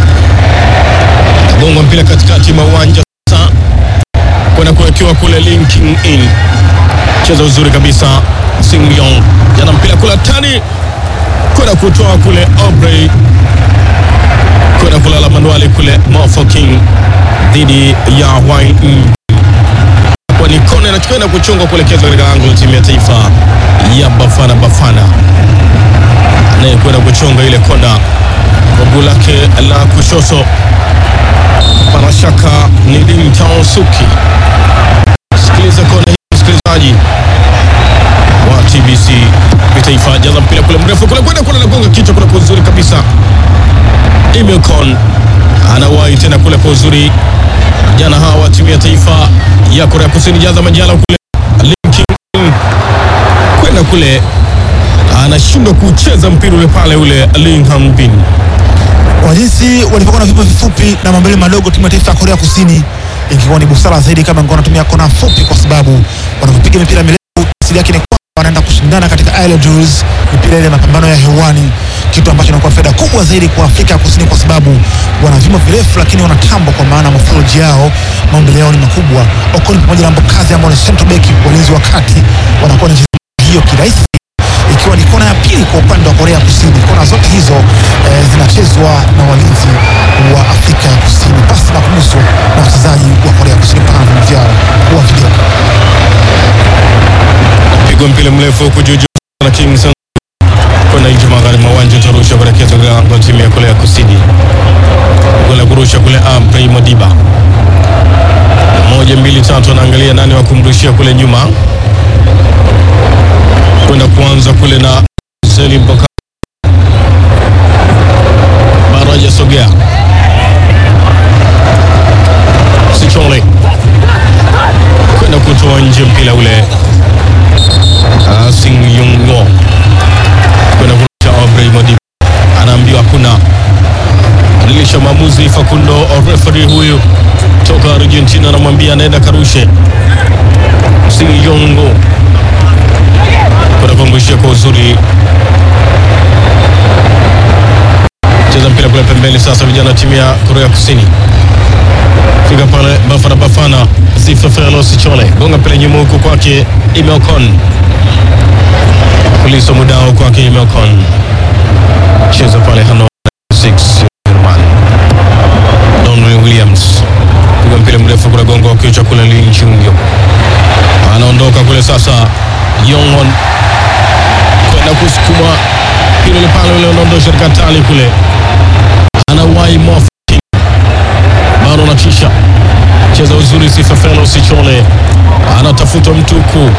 Gonga mpira katikati mwa uwanja sasa kwenda kuwekewa kule linking in cheza uzuri kabisa Singyong jana mpira kula tani kwenda kutoa kule Aubrey kwenda kulala manuali kule Mofo King dhidi ya Wai kwa ni kona inachokwenda kuchungwa kuelekezwa katika lango la timu ya taifa ya Bafana Bafana naye kwenda kuchunga ile kona kwa guu lake la kushoto pana shaka ni Lim Tao Suki sikiliza kona hii msikilizaji wa TBC kitaifa, jaza mpira kule mrefu kule kwenda kule, anagonga kichwa kule kwa uzuri kabisa. Imecon anawahi tena kule kwa uzuri. Jana hawa timu ya taifa ya Korea Kusini, jaza majala kule, linking in. kwenda kule, anashindwa kucheza mpira ule pale, ule Ling Hanbin kwa jinsi walivyokuwa na vipo vifupi na mambele madogo, timu ya taifa ya Korea Kusini ingekuwa ni busara zaidi kama ingekuwa wanatumia kona fupi, kwa sababu wanapopiga mipira mirefu asili yake ni kwamba wanaenda kushindana katika aerial duels, mipira ile ya mapambano ya hewani, kitu ambacho inakuwa faida kubwa zaidi kwa Afrika ya Kusini, kwa sababu wana vimo virefu, lakini wanatamba kwa maana morphology yao, maumbile yao ni makubwa. Okoni pamoja na Mbokazi ambao ni center back, walinzi wa kati, wanakuwa na hiyo kirahisi ikiwa ni kona ya pili kwa upande wa Korea Kusini. Kona zote hizo eh, zinachezwa na walinzi wa Afrika ya Kusini pasi na kuguswa na wachezaji wa Korea Kusini pana vimo vyao wa video. pigwa mpira mrefu huku juu juu na Kingston kwenda nje magharibi mwa uwanja utarusha kuelekeza katika lango la timu ya Korea Kusini. Gola kurusha kule Amprey Modiba, moja mbili tatu, anaangalia nani wa kumrushia kule nyuma, kwenda kuanza kule na Selim Boka, bado hajasogea Sichole kwenda kutoa nje mpira ule Ah, Sing Yung Ngo kwenda kurusha Aubrey Modiba, anaambiwa hakuna badilisha maamuzi. Facundo referee huyu toka Argentina anamwambia anaenda karushe. Sing Yung Ngo kwenda kuangushia kwa uzuri, cheza mpira kule pembeni. Sasa vijana wa timu ya Korea Kusini fika pale Bafana Bafana, Zifefelo Sichole gonga pale nyuma huku kwake Imeokon Kuliso mudao kwake Imeokon cheza pale Hanoi 6 German Don Williams piga mpira mrefu kule gongo kichwa kule Lin Chungyo anaondoka kule sasa Yongon kwenda kusukuma mpira ule pale ule unaondosha katika tali kule anawahi Mof bado anatisha cheza uzuri Sifefelo Sichole anatafuta mtuku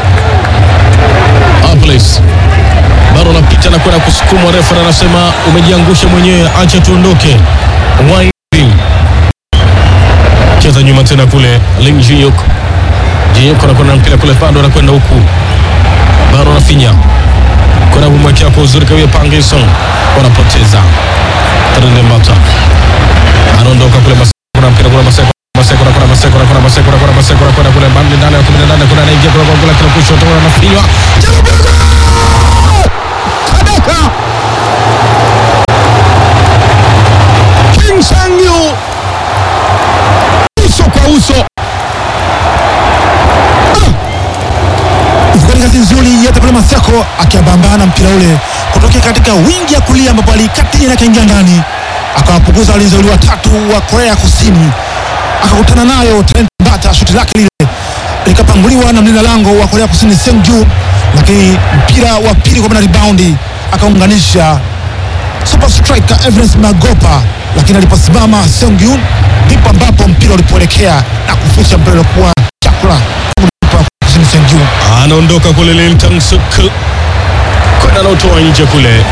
Aples bado anapita na kwenda kusukumwa, refa anasema umejiangusha mwenyewe, acha tuondoke. Wine cheza nyuma tena kule Ling Jiyuk Jiyuk anakwenda na mpira kule, bado anakwenda huku, bado anafinya kwenda kumwekea kwa uzuri kawia Panginson, wanapoteza Trende Mbata anaondoka kule Maseko, kuna mpira kule Maseko Maseko na kuna Maseko na kuna Maseko na kuna Maseko na kuna kule bandi ndani ya 18 kuna anaingia kule kwa kule kile kushoto na anafinywa Kadeka King Sangyu uso kwa uso Ilikuwa ni kazi nzuri ya Tapelo Maseko akiabambana mpira ule kutokea katika wingi ya kulia ambapo alikati na akaingia ndani akawapunguza walinzi wawili watatu wa Korea Kusini, akakutana nayo Trent Mbata, shuti lake lile likapanguliwa na mlinda lango wa Korea Kusini Seung Ju, lakini mpira wa pili kwa maana rebound akaunganisha super striker Evans Magopa, lakini aliposimama Seung-Yoon ndipo ambapo mpira ulipoelekea na kuficha mpira uliokuwa chakula kusini Seung-Yoon. anaondoka kule Lintang Suk kwenda anautoa nje kule.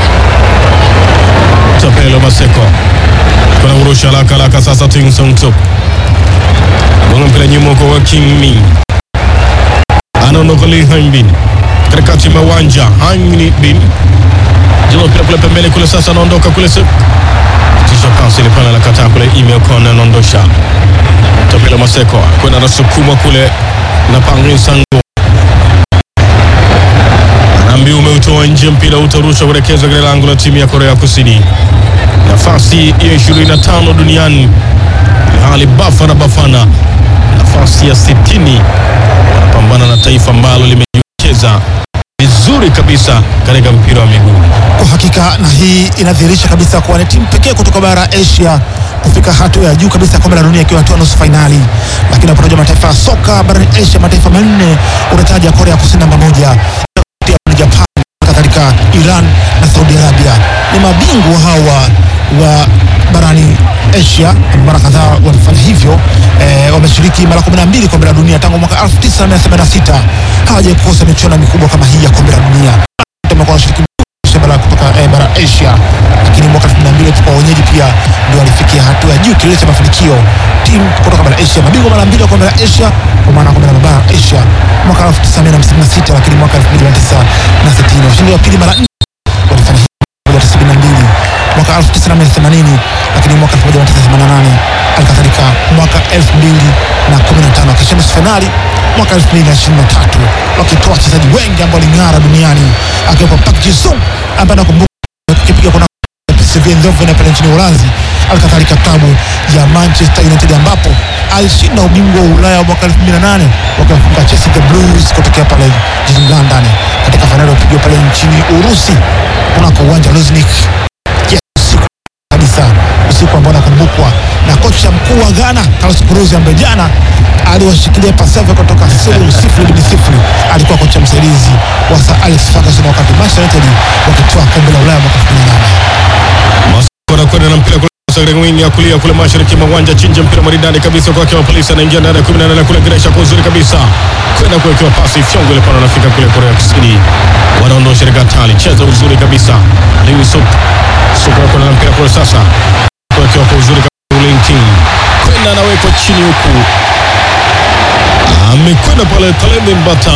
Tapelo Maseko kuna urusha haraka haraka sasa. Ting Sung Suk gonga mpira nyuma kwa King Min, anaondoka Lee Han Bin katikati ya uwanja. Han Bin jua mpira kule pembeni kule, sasa anaondoka kule Suk tisha pasi ile pale anakataa kule, email kona anaondosha Tapelo Maseko kwenda anasukuma kule na Pangin Sango Anaambiwa umeutoa nje, mpira utarushwa kuelekezwa katika lango la timu ya Korea Kusini, nafasi ya 25 duniani, hali Bafana Bafana nafasi ya 60, wanapambana na taifa ambalo limejiwekeza vizuri kabisa katika mpira wa miguu. Kwa hakika na hii inadhihirisha kabisa kuwa ni timu pekee kutoka bara ya Asia kufika hatua ya juu kabisa ya kombe la dunia ikiwa hatua nusu fainali. Lakini unapotaja mataifa ya soka barani Asia, mataifa manne unataja Korea Kusini namba moja, ni Japan, kadhalika Iran na Saudi Arabia. Ni mabingwa hawa wa barani Asia, mara kadhaa wamefanya hivyo. Eh, wameshiriki mara 12 kombe la dunia tangu mwaka 1986 hawajawahi kukosa michuano mikubwa kama hii ya kombe la dunia. Wamekuwa wanashiriki bara kutoka eh, bara Asia, lakini mwaka 2002 kwa wenyeji pia ndio walifikia hatua ya juu kilele cha mafanikio. Timu kutoka bara Asia, mabingwa mara mbili wa kombe la Asia, kwa maana kombe la bara Asia mwaka 1956, lakini mwaka 1960 washindi wa pili mara nne walifanya hivyo 92 mwaka 1980, lakini mwaka 1988 alikadhalika mwaka 2015 wakishinda nusu fainali mwaka 2023 wakitoa wachezaji wengi ambao waling'ara duniani akiwepo Park Ji-sung ambaye nakumbuka kipiga kuna PSV Eindhoven pale nchini Uholanzi, alikadhalika klabu ya Manchester United ambapo alishinda ubingwa wa Ulaya mwaka 2008 wakiwafunga Chelsea the Blues kutokea pale jijini London katika fainali iliyopigwa pale nchini Urusi kunako uwanja wa Luzhniki usiku kabisa, usiku ambao nakumbukwa na kocha mkuu wa Ghana Carlos Queiroz ambaye jana aliwashikilia pasavyo kutoka sifuri sifuri hadi sifuri. Alikuwa kocha msaidizi wa Sir Alex Ferguson wakati Manchester United wakitoa kombe la Ulaya mwaka 2008. Maseko anakwenda na mpira kule sasa katika wing ya kulia kule mashariki mwa uwanja, chinja mpira maridadi kabisa kwake wa polisi, anaingia ndani ya 18 kule Gresha kwa uzuri kabisa, kwenda kuwekewa pasi fyongo ile pale, anafika kule Korea Kusini, wanaondosha katika hatari, cheza uzuri kabisa, Lee Suk Suk anakwenda na mpira kule sasa, kuwekewa kwa uzuri kabisa, Lin King kwenda anawekwa chini huku, amekwenda pale Talebe Mbata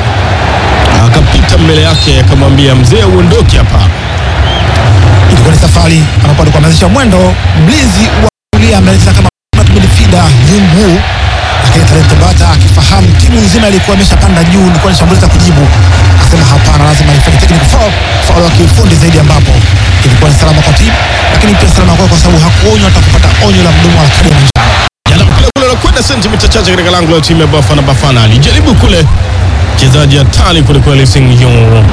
akapita mbele yake akamwambia mzee, uondoke hapa. Ilikuwa ni safari ambapo alikuwa ameanzisha mwendo mlinzi wa kulia ameanza kama midfielder Yun Woo, lakini Talent Mbata akifahamu timu nzima ilikuwa imeshapanda juu, ilikuwa ni shambulizi la kujibu, akasema hapana, lazima nifanye technical foul, foul ya kiufundi zaidi, ambapo ilikuwa ni salama kwa timu, lakini pia salama kwa kwa sababu hakuonywa hata kupata onyo la mdomo wa kadi ya manjano. Jana mpira kule unakwenda sentimita chache katika lango la timu ya Bafana Bafana. Alijaribu kule mchezaji hatari kule kweli Sing Hyun.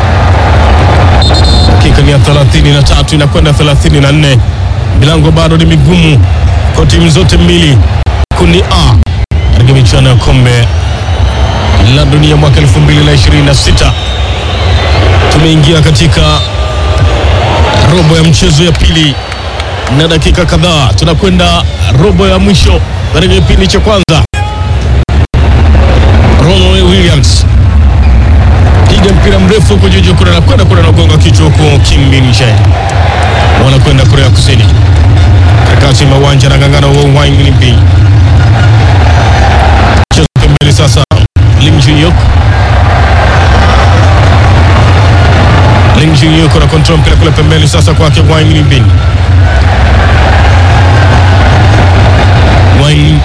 Dakika ni ya 33 inakwenda 34. Milango bado ni migumu kwa timu zote mbili. Kundi A katika michuano ya kombe la dunia mwaka 2026 tumeingia katika robo ya mchezo ya pili na dakika kadhaa tunakwenda robo ya mwisho katika kipindi cha kwanza. Ronald Williams piga mpira mrefu huko juu kule na kwenda kule na gonga kichwa huko Kim Min Jae, wanakwenda Korea Kusini katikati mwa uwanja na gangana wa Wang Limpi chezo pembeni sasa, Lim Jin-yuk Lim Jin-yuk na control mpira kule pembeni sasa kwake Wang Limpi Wang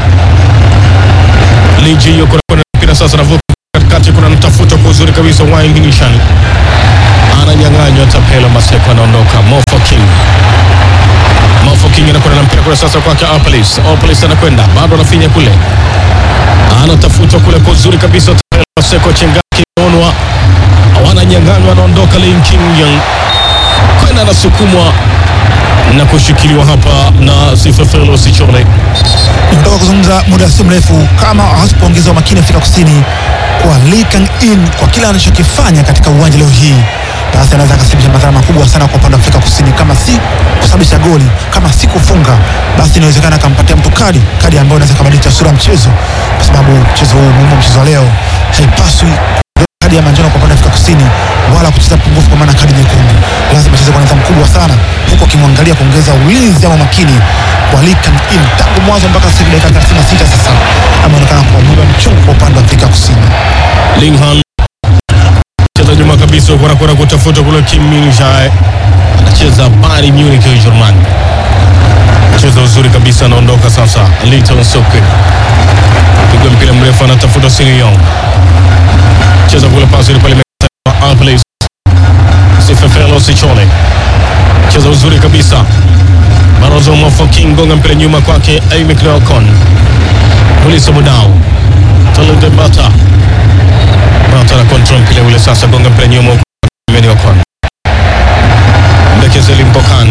Lim Jin-yuk kuna mpira sasa navuka katikati, kuna mtafuta kwa uzuri kabisa Wang Nishan ananyang'anywa, Tapela Maseko anaondoka, Mofo King Mofo King anakwenda na mpira kule sasa kwake Opolis. Opolis anakwenda bado anafinya kule, anatafuta kule kwa uzuri kabisa, Tapela Maseko chengaki onwa, wananyang'anywa, anaondoka Lin King Young kwenda anasukumwa na kushikiliwa hapa na Sifefelo Sichole. Nimetoka kuzungumza muda si mrefu kama hasipoongeza umakini Afrika Kusini kwa Lee Kang In kwa kile anachokifanya katika uwanja leo hii, basi anaweza akasababisha madhara makubwa sana kwa upande wa Afrika Kusini, kama si kusababisha goli, kama si kufunga, basi inawezekana akampatia mtu kadi, kadi ambayo inaweza kubadilisha sura ya mchezo, kwa sababu mchezo huu muhimu, mchezo wa leo haipaswi kadi ya manjano kwa upande wa Afrika Kusini wala kucheza pungufu kwa maana kadi nyekundu. Lazima acheze kwa nidhamu kubwa sana, huku akimwangalia kuongeza ulinzi ama makini kwa Lee Kang-in. Tangu mwanzo mpaka sasa hivi dakika 36 sasa ameonekana kwa muda mchungu kwa upande wa Afrika Kusini. Linghan cheza nyuma kabisa, huko anakwenda kutafuta kule. Kim Min Jae anacheza Bayern Munich ya Ujerumani, cheza uzuri kabisa, anaondoka sasa. Linton Sokwe piga mpira mrefu, anatafuta Sini Yong, cheza kule, pasi ile pale imekatwa. Alples Sifefelo Sichone cheza uzuri kabisa. Barozo Mofoking gonga mpira nyuma kwake Amy Cleocon Mulisa Mudau Talente Bata Bata na control mpira ule sasa, gonga mpira nyuma huko Meni Ocon Bekezel Mpokan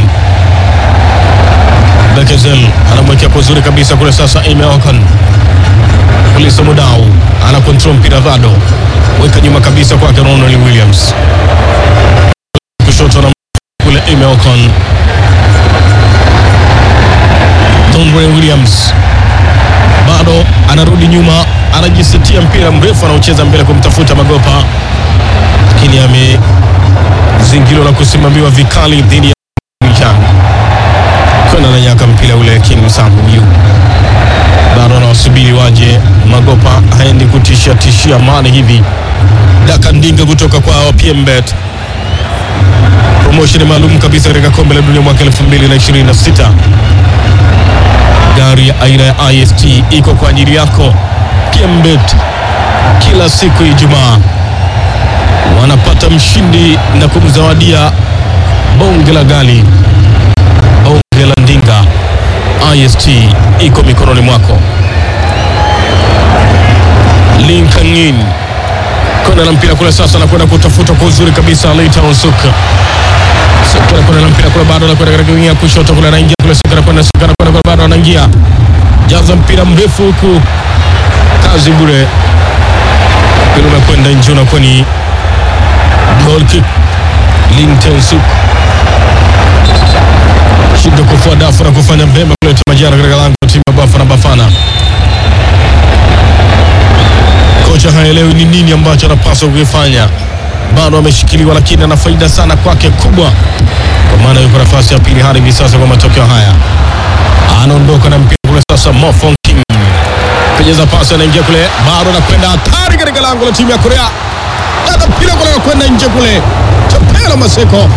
Bekezel anamwekea kwa uzuri kabisa kule sasa, Amy Ocon Mulisa Mudau ana control mpira bado, weka nyuma kabisa kwake Ronald Williams kushoto na kule Amy Ocon Donre Williams bado anarudi nyuma, anajisetia mpira mrefu anaocheza mbele kumtafuta Magopa, lakini amezingirwa na kusimamiwa vikali dhidi ya Michan kwenda na nyaka mpira ule. King Sambu yu bado anawasubiri waje. Magopa haendi kutishia tishia mali hivi. Daka Ndinga kutoka kwa PMBet, promotion maalum kabisa katika kombe la dunia mwaka 2026 gari ya aina ya IST iko kwa ajili yako. PMBet kila siku ya Ijumaa wanapata mshindi na kumzawadia bonge la gari, bonge la ndinga. IST iko mikononi mwako. Linkangin kwenda na mpira kule sasa, anakwenda kutafuta kwa uzuri kabisa Leighton Suka Suka anakwenda na mpira kule, bado anakwenda katika wingi ya kushoto kule, anaingia kule Suka anakwenda Suka anakwenda kule, bado anaingia jaza mpira mrefu huku, kazi bure, mpira umekwenda nje, unakuwa ni goal kick. Linton Suka shida kufua dafu na kufanya vyema kuleta majara katika lango la timu ya Bafana Bafana. Kocha haelewi ni nini ambacho anapaswa kukifanya, bado ameshikiliwa, lakini ana faida sana kwake kubwa, kwa maana yuko nafasi ya pili hadi hivi sasa kwa matokeo haya. Anaondoka na mpira kule sasa, Mofon King penyeza pasi, anaingia kule, bado anakwenda hatari katika lango la timu ya Korea, dada mpira kule anakwenda nje kule, Chapela Maseko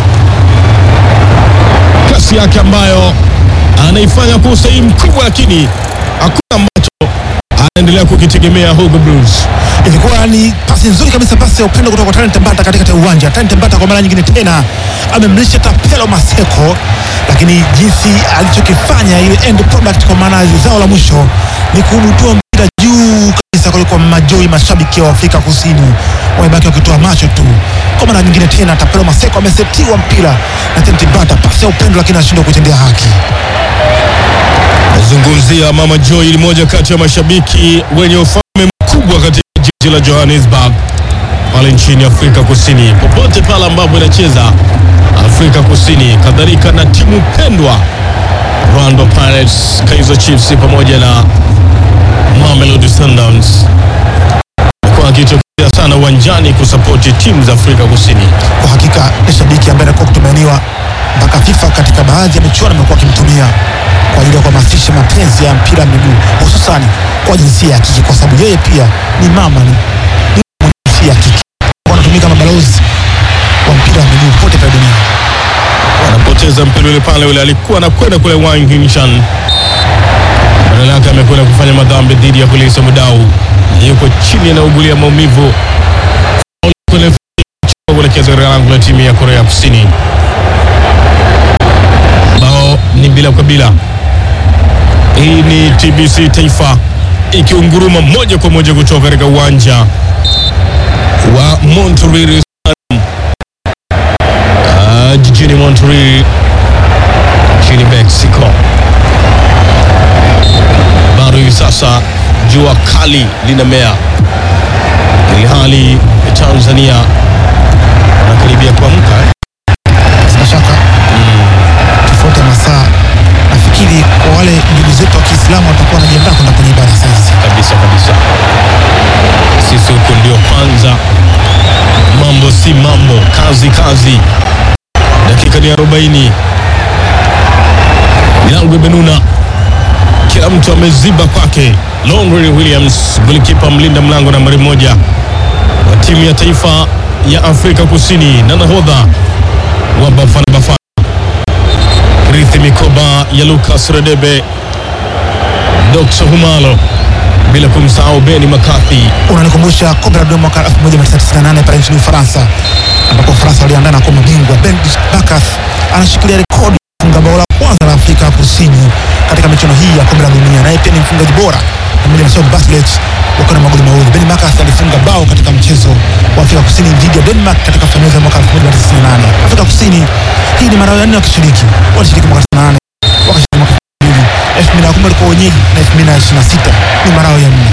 kasi yake ambayo anaifanya kwa usahihi mkubwa, lakini hakuna ambacho anaendelea kukitegemea Hugo Blues. Ilikuwa ni pasi nzuri kabisa, pasi ya upendo kutoka kwa Talent Mbata katikati ya uwanja. Talent Mbata kwa mara nyingine tena amemlisha Tapelo Maseko, lakini jinsi alichokifanya ile end product, kwa maana zao la mwisho ni kubutua mpira juu kabisa kuliko majoi. Mashabiki wa Afrika Kusini wamebaki wakitoa macho tu. Kwa mara nyingine tena Tapelo Maseko amesetiwa mpira na Talent Mbata, pasi ya upendo, lakini anashindwa kutendea haki. Nazungumzia Mama Joy, ni moja kati ya mashabiki wenye ufalme mkubwa katika jiji la Johannesburg pale nchini Afrika Kusini, popote pale ambapo inacheza Afrika Kusini, kadhalika na timu pendwa Orlando Pirates, Kaizer Chiefs pamoja na Mamelodi Sundowns, kwa akitokea sana uwanjani kusapoti timu za Afrika Kusini. Kwa hakika ni shabiki ambaye anakuwa kutumainiwa mpaka FIFA katika baadhi ya michuano amekuwa akimtumia kwa ajili ya kuhamasisha mapenzi ya mpira wa miguu hususani kwa jinsia ya kike, kwa sababu yeye pia ni mama, ni ni mwenye jinsia ya kike, wanatumika kama balozi wa mpira wa miguu pote pale duniani. Wanapoteza mpira ule pale, ule alikuwa anakwenda kule Wang Hinshan, badala yake amekwenda kufanya madhambi dhidi ya Kulisa Mudau, na yuko chini anaugulia maumivu kuelekeza katika lango la timu ya Korea Kusini. Bao ni bila kwa bila. Hii ni TBC Taifa ikiunguruma moja kwa moja kutoka katika uwanja wa Monterrey Ah, jijini Monterrey nchini Mexico. Bado hivi sasa jua kali linamea, ili hali Tanzania anakaribia kuamka eh? Bila shaka tofauti ya masaa, nafikiri kwa wale ndugu zetu wa Kiislamu watakuwa wanajiandaa kwenda kwenye ibada sasa hizi. kabisa kabisa. Sisi huku ndio kwanza, mambo si mambo, kazi kazi. Dakika ni 40, milango imenuna, kila mtu ameziba kwake. Longren Williams, golikipa mlinda mlango nambari moja wa timu ya taifa ya Afrika Kusini na nahodha wa Bafana Bafana, rithi mikoba ya Lucas Radebe, Doxo Humalo, bila kumsahau Beni McCarthy. Unanikumbusha kombe la dunia mwaka 1998 pale nchini Ufaransa, ambapo Ufaransa waliandaa na kuwa mabingwa. Ben Bakas anashikilia rekodi ya kufunga bao la kwanza la Afrika Kusini katika michuano hii ya kombe la dunia, naye pia ni mfungaji bora pamoja na Sean Bartlett wakiwa na magoli mawili. Ben Bakas alifunga bao katika mchezo wa Afrika Kusini dhidi ya Denmark katika fainali za mwaka 1998. Afrika Kusini hii ni mara ya nne wakishiriki, walishiriki mwaka 98 wakashiriki mwaka 2000 2010 walikuwa wenyeji na 2026 ni mara yao ya nne.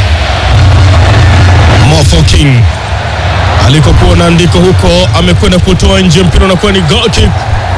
Motho King alikokuwa na andiko huko amekwenda kutoa nje mpira unakuwa ni goal kick.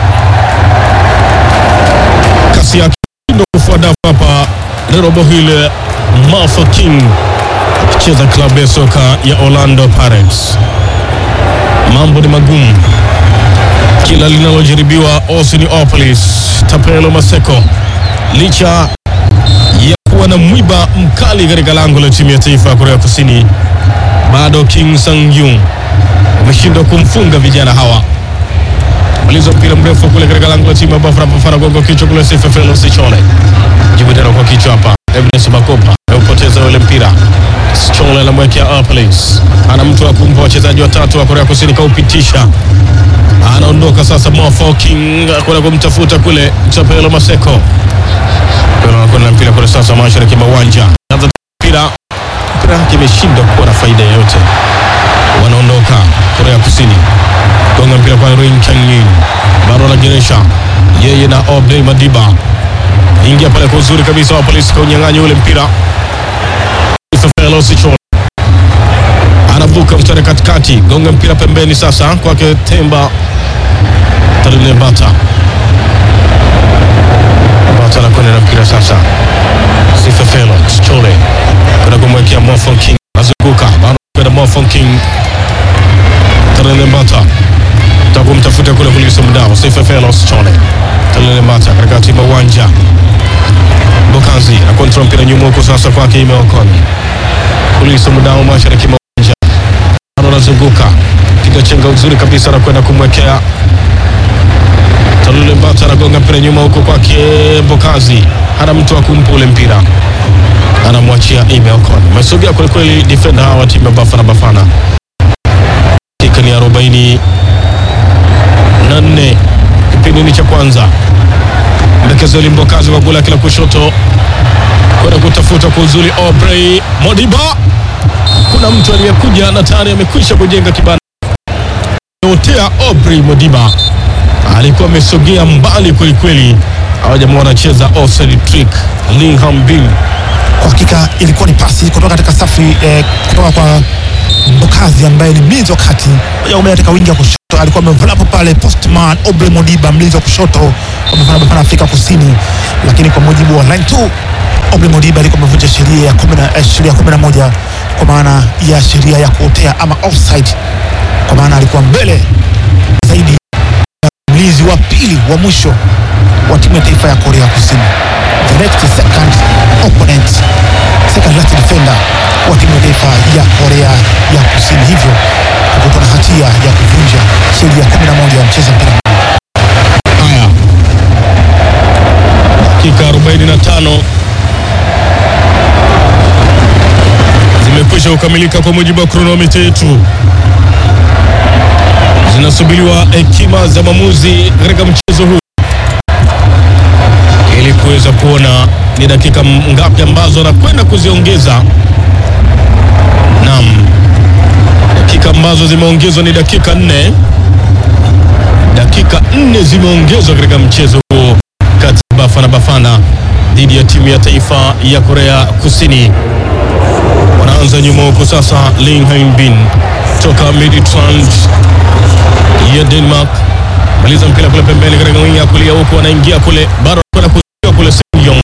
Kasi yake ndio kufuata hapa Robo hile Motho King akicheza klabu ya soka ya Orlando Pirates. Mambo ni magumu, kila linalojaribiwa Osiniopolis Tapelo Maseko licha ya kuwa na mwiba mkali katika lango la timu ya taifa ya Korea Kusini bado Kim Sang Yung wameshindwa kumfunga vijana hawa. Maliza mpira mrefu kule katika lango la timu ya Bafana Bafana, gongo kichwa kule Sefefelo Sichole, jibu tena kwa kichwa hapa. Evidence Makopa ameupoteza ule mpira. Sichole anamwekea Airplace, ana mtu wa kumpa wachezaji watatu wa Korea Kusini, kaupitisha anaondoka sasa. Mofo King kwenda kumtafuta kule Chapelo Maseko, anakwenda na mpira kule sasa mashariki mwa uwanja, anza mpira mpira wake imeshindwa kuwa na faida yoyote. Wanaondoka Korea Kusini, gonga mpira kwa Rin Changin, bado anageresha yeye na Obley Madiba, ingia pale kwa uzuri kabisa wa polisi kaunyang'anya ule mpira. Fefelo Sichole anavuka mstari katikati, gonga mpira pembeni sasa kwake Temba Tarine Bata Bata anakwenda na mpira sasa Sifefelo Sichole kwenda kumwekea Mofon King, anazunguka bado kwenda Mofon King Tarine Bata takumtafuta kule kulisa mdao Sifefelo Sichole Tarine Bata katika timu uwanja Bokazi na kontrol mpira nyuma huko sasa kwake imeokoni kulisa mdao mashariki mwa uwanja bado anazunguka piga chenga uzuri kabisa na kwenda kumwekea Talule Mbata anagonga mpira nyuma huko kwake Bokazi, hana mtu wa kumpa ule mpira, anamwachia Ime Ocon. Amesogea kwelikweli defender hawa wa timu ya Bafana Bafana. Dakika ni arobaini na nne kipindi ni cha kwanza. Mdekezeli Mbokazi kwa gula kila kushoto kwenda kutafuta kwa uzuri Aubrey Modiba. Kuna mtu aliyekuja na tayari amekwisha kujenga kibanda otea Aubrey Modiba alikuwa amesogea mbali kwelikweli. Hawa jamaa wanacheza offside trick. Lingham Bin Kwa hakika ilikuwa ni pasi kutoka katika safu eh, kutoka kwa Mbokazi ambaye ni mlinzi wa kati moja kwa moja katika wingi wa kushoto, alikuwa amevulapo pale postman Obre Modiba, mlinzi wa kushoto wa Bafana Bafana Afrika Kusini, lakini kwa mujibu wa line 2 Obre Modiba alikuwa amevunja sheria ya kumi na- eh, sheria ya kumi na moja kwa maana ya sheria ya kuotea ama offside, kwa maana alikuwa mbele zaidi ya mlinzi wa pili wa mwisho wa timu ya taifa ya Korea Kusini, the next second opponent, second last defender wa timu ya taifa ya Korea ya Kusini, hivyo kukutwa na hatia ya kuvunja sheria 11 ya mchezo mpira. haya, dakika 45 zimekwisha kukamilika kwa mujibu wa kronomita yetu. Zinasubiriwa hekima za maamuzi katika mchezo huu ili kuweza kuona ni dakika ngapi ambazo anakwenda kuziongeza. Naam, dakika ambazo zimeongezwa ni dakika nne. Dakika nne zimeongezwa katika mchezo huo kati ya Bafana Bafana dhidi ya timu ya taifa ya Korea Kusini. Wanaanza nyuma huko sasa, Ling Hain Bin toka Midtjylland ya Denmark. Maliza mpira kule pembeni katika wingi ya kulia huku anaingia kule bado anakwenda kuzuia kule Senyong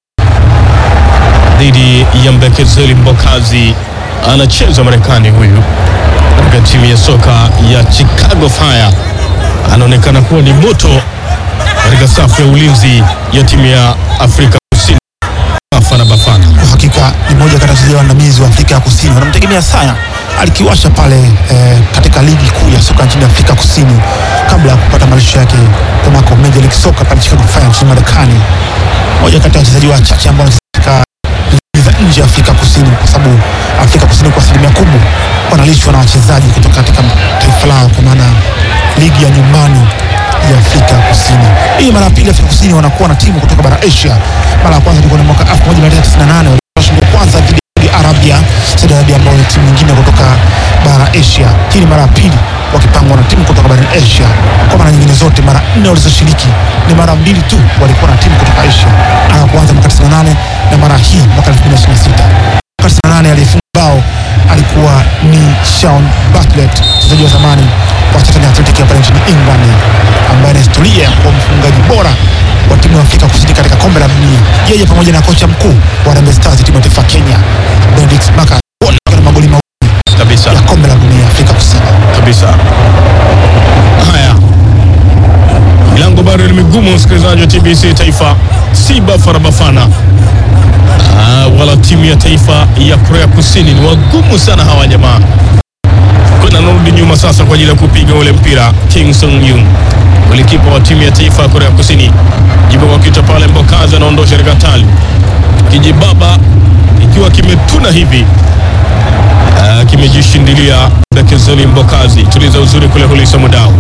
dhidi ya Mbekezeli Mbokazi anacheza Marekani huyu katika timu ya soka ya Chicago Fire, anaonekana kuwa ni moto katika safu ya ulinzi ya timu ya Afrika Kusini. Bafana Bafana Kwa hakika ni moja kati ya wachezaji waandamizi wa Afrika ya Kusini, wanamtegemea sana. Alikiwasha pale eh, katika ligi kuu ya soka nchini Afrika Kusini kabla ya kupata malisho yake kunako Major League Soccer pale Chicago Fire nchini Marekani. Moja kati ya wachezaji wachache ambao wanacheza katika ligi za nje ya Afrika Kusini, kwa sababu Afrika Kusini kwa asilimia kubwa wanalishwa na wachezaji kutoka katika taifa lao, kwa maana ligi ya nyumbani ya Afrika Kusini. Hii mara ya pili Afrika Kusini wanakuwa na timu kutoka bara Asia. Mara ya kwanza ilikuwa ni mwaka 1998 walipashinda kwanza dhidi ya Saudi Arabia, Saudi Arabia ambao ni timu nyingine kutoka bara Asia. Hii ni mara ya pili wakipangwa na timu kutoka bara Asia. Kwa mara nyingine zote mara nne walizoshiriki ni mara mbili tu walikuwa na timu kutoka Asia. Mara ya kwanza mwaka 98 na mara hii mwaka 2026. Mwaka 98 aliyefunga bao alikuwa ni Sean Bartlett, mchezaji wa zamani wa Charlton Athletic ya pale nchini England, ambaye ana historia ya kuwa mfungaji bora wa timu ya Afrika Kusini katika kombe la dunia. Yeye pamoja na kocha mkuu wa Harambee Stars, timu ya taifa ya Kenya, Benedict Maka, wote wana magoli mawili kabisa ya kombe la dunia Afrika Kusini. kabisa. Haya, milango bado ni migumu, msikilizaji wa TBC Taifa, si Bafana Bafana ah, wala timu ya taifa ya Korea Kusini. Ni wagumu sana hawa jamaa. Kuna narudi nyuma sasa kwa ajili ya kupiga ule mpira. Kim Sung Yung, golikipa wa timu ya taifa ya Korea Kusini, jibu kwa kichwa pale, Mbokazi anaondosha katika tali, kijibaba ikiwa kimetuna hivi Ah, kimejishindilia Bekezeli Mbokazi, tuliza uzuri kule Hulisa Mudau,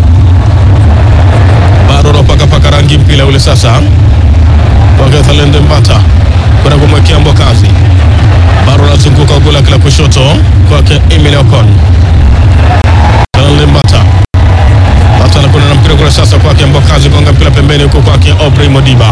bado anapakapaka rangi mpira ule sasa kwake Thalende Mbata kwenda kumwekea Mbokazi, bado anazunguka gula kila kushoto kwake Emile Ocon. Thalende Mbata Mbata anakwenda na mpira kule sasa kwake Mbokazi, gonga mpira pembeni huko kwake Aubrey Modiba.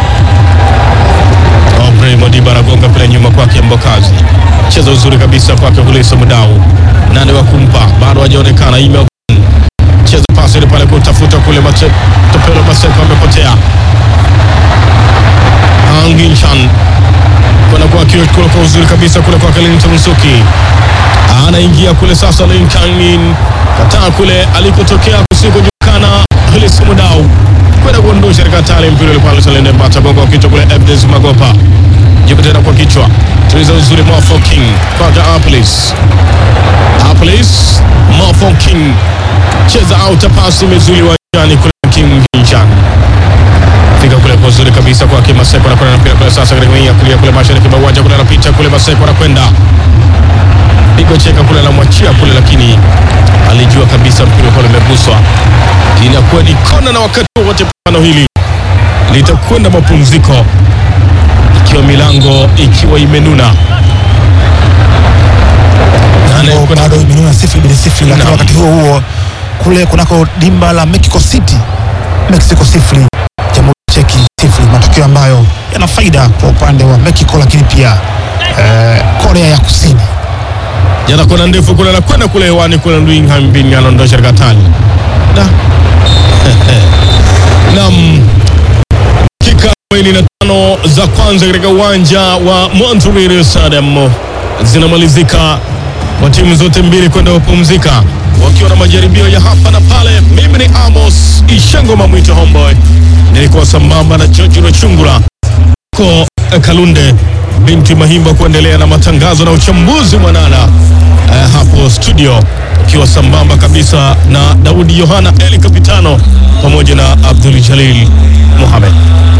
Aubrey Modiba anagonga mpira nyuma kwake Mbokazi, cheza uzuri kabisa kwake Hulisa Mudau, nani wa kumpa bado hajaonekana. Ime Ocon. cheza pasi ile pale kutafuta kule Mate- Topelo Maseko amepotea. Anginchan kwenda kwa kio kule kwa uzuri kabisa kule kwa Clinton Nsuki anaingia kule sasa. Lincoln kataa kule alikotokea kusikojulikana. Hulisa Mudau kwenda kuondosha katika tali mpira ile pale Salende Mbata gonga kwa kichwa kule Evdes Magopa jibu tena kwa kichwa tuliza uzuri Mofo King kwake Aplis Aplis Mofo King cheza auta pasi imezuli wajani kule King Hinchan fika kule kwa uzuri kabisa kwake Maseko anakwenda na mpira kule sasa katika wing ya kulia kule mashariki mwa uwanja kule anapita kule Maseko anakwenda pigo cheka kule anamwachia kule, lakini alijua kabisa mpira kule umeguswa. Inakuwa ni kona, na wakati wote pambano hili litakwenda mapumziko ikiwa milango ikiwa imenuna Na Ambao anayekwenda- bado imenuna sifuri bin sifuri, lakini Naam. wakati huo huo kule kunako dimba la Mexico City, Mexico sifuri, Jamhuri ya Cheki sifuri, matokeo ambayo yana faida kwa upande wa Mexico, lakini pia eh, Korea ya Kusini. jana kona ndefu kule anakwenda kule hewani kule Ndwingham bin anaondosha katika tani da nam dakika 45 za kwanza katika uwanja wa Montreal Stadium zinamalizika kwa timu zote mbili kwenda kupumzika wakiwa na majaribio ya hapa na pale. Mimi ni Amos Ishango Mamwito Homeboy, nilikuwa sambamba na George Rochungura ko Kalunde binti Mahimba kuendelea na matangazo na uchambuzi mwanana eh, hapo studio ikiwa sambamba kabisa na Daudi Yohana Eli Kapitano pamoja na Abdul Jalil Mohamed.